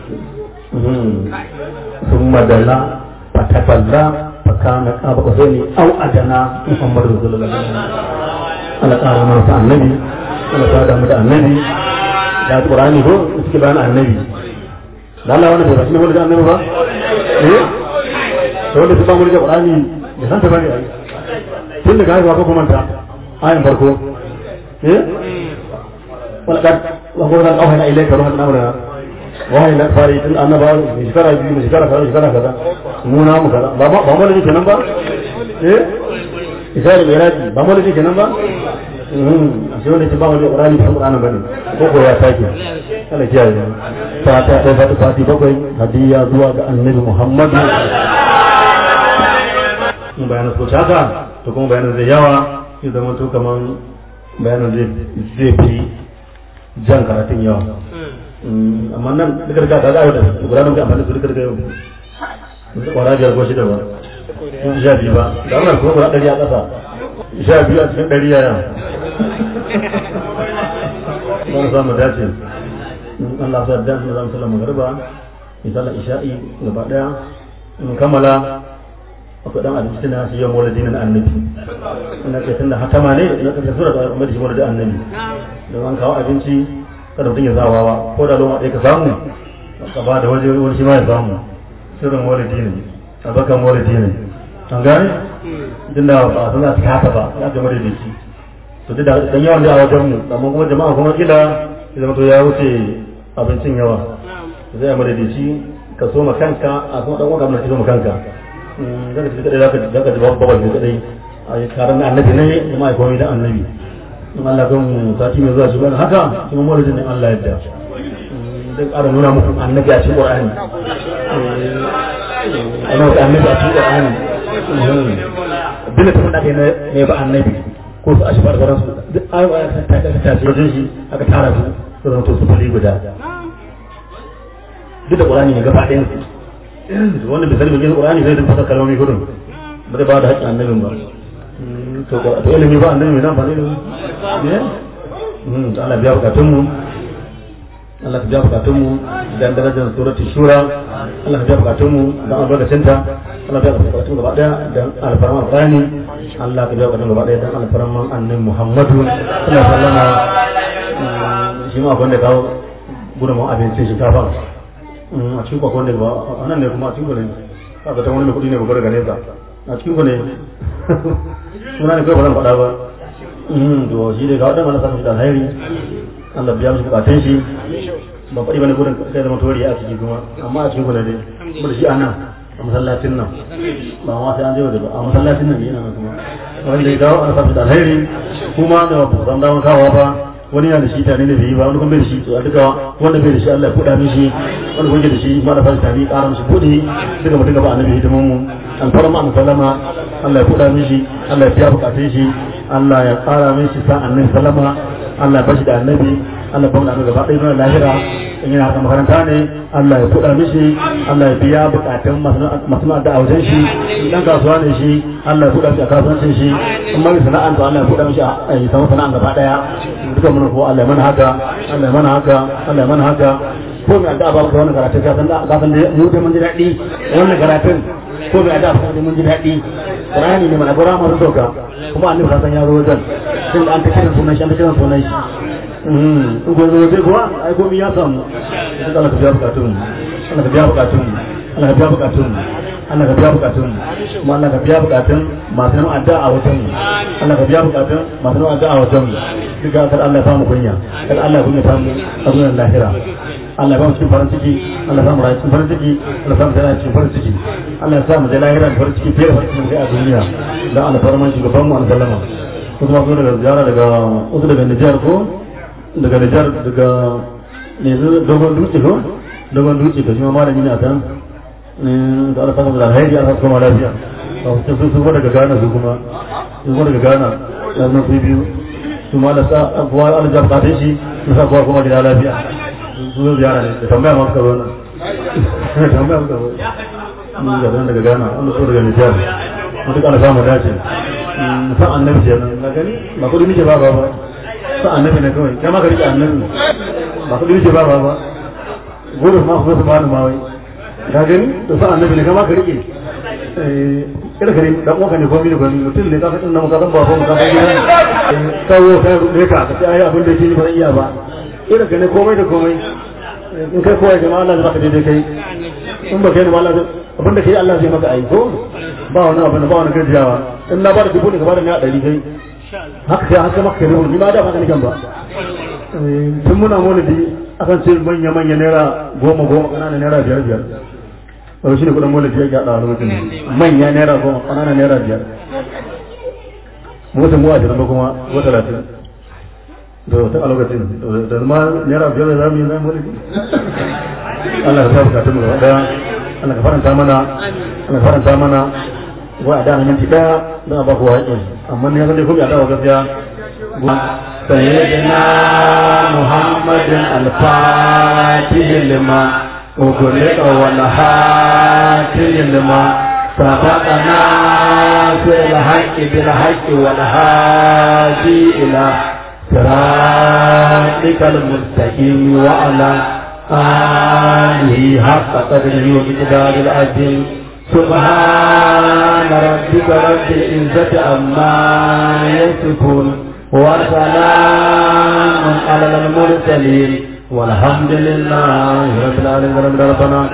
Speaker 4: ثم دنا فتفلى فكان قاب قوسين او ادنى محمد رسول الله على قال ما النبي على قال ما النبي da Qur'ani ko suke bayan annabi da Allah wani bai rashin wani da annabi ba eh to wanda su ba mu da Qur'ani da san ta bane ai tun da gaiwa ko kuma ta ayan farko eh wala kad wa huwa an awhana ilayka ruhan amra wahayi na fari tun annaba mai shekara biyu mai shekara kaza shekara kaza mu na mu kaza ba ba mu da kenan ba eh isari mai raji ba mu da kenan ba a sai wanda ke ba mu da Qur'ani ba Qur'ani bane ko ko ya sake Allah kiyaye ta ta ta fati fati bakwai hadiya zuwa ga annabi Muhammad in bayanan so haka to kuma bayanan zai yawa ya zama to kaman bayanan zai fi jan karatun yawa amma nan duka da ta ga da guda nan ga amfani su duka da yau su kwara biyar ko shida ba sun sha biyu ba da wannan kuma guda ɗari a ƙasa sha biyu a cikin ɗari yaya don samu dace Allah sa da mu zamu sallama garba misala isha'i gaba daya in kammala akwai dan abinci na shi yawan maulidi na annabi ina ce tunda hatama ne na kace sura da mai shi maulidi annabi don an kawo abinci kada mutum ya zawa ba ko da loma ɗaya ka samu ka ba da waje wani shi ma ya samu sirrin maulidi ne abakan maulidi ne an gane tun da ba sun za su haka ba ya ga maulidi shi to duk da dan yawan da a wajen mu amma kuma jama'a kuma kila ya zama to ya wuce abincin yawa zai a maulidi shi ka so ma kanka a kuma dan wanda ka so ma kanka zaka ji kadai zaka zaka ji babban ne kadai a karan annabi ne kuma ai komai da annabi in Allah kan sati mai zuwa shi bane haka kuma maulidin ne Allah yadda zai ƙara nuna muku annabi a cikin Qur'ani ana wata annabi a cikin Qur'ani dole ta faɗa kai ne ba annabi ko su ashbar garan su duk ayoyi ta ta ta ce wajen shi aka tara su su zama to su fali guda duk da Qur'ani ne gaba ɗayan su wanda bai sani bai Qur'ani sai da fasa kalmomi gudun ba zai ba da haƙƙin annabin ba to to ilimi ba annabi mai nan ba ne ne Allah biya bukatun mu Allah ka biya bukatun mu dan darajar suratul shura Allah ka biya bukatun mu dan albarkacin ta Allah ka biya bukatun gaba daya dan alfarman Qur'ani Allah ka biya bukatun gaba daya dan alfarman annabi Muhammadu sallallahu alaihi wasallam shi ma wanda kawo gudunmu abincin shinkafa a cikin kwakwan da ba a nan ne kuma a cikin ku ne kaga ta wani mai kuɗi ne babbar gane sa a cikin ku ne suna ne kawai ba zan faɗa ba to shi ne ga waɗanda mana samun shi da alheri Allah biya mishi bukatun shi ba faɗi bane gudun kai zama tori a ciki kuma amma a cikin ku ne dai kuma da shi a nan a masallacin nan ba ma sai an je waje ba a masallacin nan yana nan kuma wanda ya dawo ana samun shi da alheri kuma da ba san damar kawo ba wani yana da shi tare da bai ba wani kuma bai da shi to a duka wanda bai da shi Allah ya buɗa mishi wanda kuma da shi ma da fara tare ƙara mishi buɗe duka mutum gaba annabi hidimin mu an fara ma sallama Allah ya buɗa mishi Allah ya biya bukatun shi Allah ya ƙara mishi sa annabi sallama Allah ya bashi da annabi Allah ya bamu da gaba ɗaya na lahira in yana haka makaranta ne Allah ya buɗa mishi Allah ya biya bukatun masu da wajen shi dan kasuwa ne shi Allah ya buɗa mishi a kasuwancin shi in mai sana'an to Allah ya buɗa mishi a yi samu sana'an gaba ɗaya duka mun ko Allah ya mana haka Allah ya mana haka Allah ya mana haka
Speaker 3: ko mai addu'a ba ka wannan karatun ka san da ka san da mu da mun ji daɗi wannan karatun ko mai addu'a ba da mun ji daɗi Qur'ani ne mana gura masu sauka kuma annabi ka san ya zo wajen tun da an ta kiran sunan shi an ta kiran sunan shi in ko zo wajen kuwa ai komai ya samu duk Allah ka biya bukatun Allah ka biya bukatun Allah ka biya bukatun Allah ka biya bukatun kuma Allah ka biya bukatun masu nan addu'a a wajen mu Allah ka biya bukatun masu nan addu'a a wajen mu duk ga Allah ya samu kunya kada Allah ya kunya samu a zuwan lahira Allah ya ba mu cikin farin ciki Allah ya samu rayu cikin farin ciki Allah ya samu da cikin farin ciki Allah ya samu da lahira da farin ciki fiye da farin ciki a duniya dan Allah farman shugaban mu sallama kuma ko daga ziyara daga wasu daga Nijar ko daga Nijar daga ne dogon dutse ko dogon dutse ka shi ma malami ne a kan da Allah samu da alheri Allah kuma lafiya a wasu su kuma daga Ghana su kuma su kuma daga Ghana da nan su biyu su ma da sa kuwa Allah ya fata shi su sa kuwa kuma gida lafiya su zo ziyara ne da tambaya ma suka zo nan tambaya suka zo mun ga nan daga Ghana Allah so daga Nijar mu duk Allah samu dace sa annabi kenan na gani ba kudi nake ba ba ba sa annabi ne kawai kai ma ka rike annabi ba kudi nake ba ba ba gudu ma ku su ba ni ma wai ka gani to sa annabi ne kai ma ka rike eh kada ka ne dan uwanka ne komai da komai mutum ne ka san nan ka san ba ko ka san gidan kawo kai ne ka ka ai abin da yake ni ba zan iya ba kada ka ne komai da komai in kai kowa jama'a Allah zai baka daidai kai in ba kai ne ma Allah abin da kai Allah zai maka aiko ba wani abu ba wani gajiyawa in na ba da dubu ne ka ba da na ɗari kai haka sai haka maka ne ni ma da baka nikan ba tun muna maulidi akan ce manya manya naira goma goma ƙananan naira biyar biyar wani shi ne kudin maulidi ya gyaɗa wani mutum manya naira goma ƙananan naira biyar mutum mu a jiran ba kuma ko talatin da wata a lokacin da ma naira biyar da zamu yi na maulidi Allah ka sa bukatun mu gaba daya Allah ka faranta mana Allah ka faranta mana wa a dana minti daya don a baku waƙi amma ne san dai kuma a dawo gaskiya sayyidina muhammadin al-fatih lima وكلك والهاتي لما سبقنا في الحق بالحق والهادي إلى صراطك المستقيم وعلى آله حق قدره ومقدار العظيم سبحان ربك رب العزة عما يصفون وسلام على المرسلين والحمد لله رب العالمين ربنا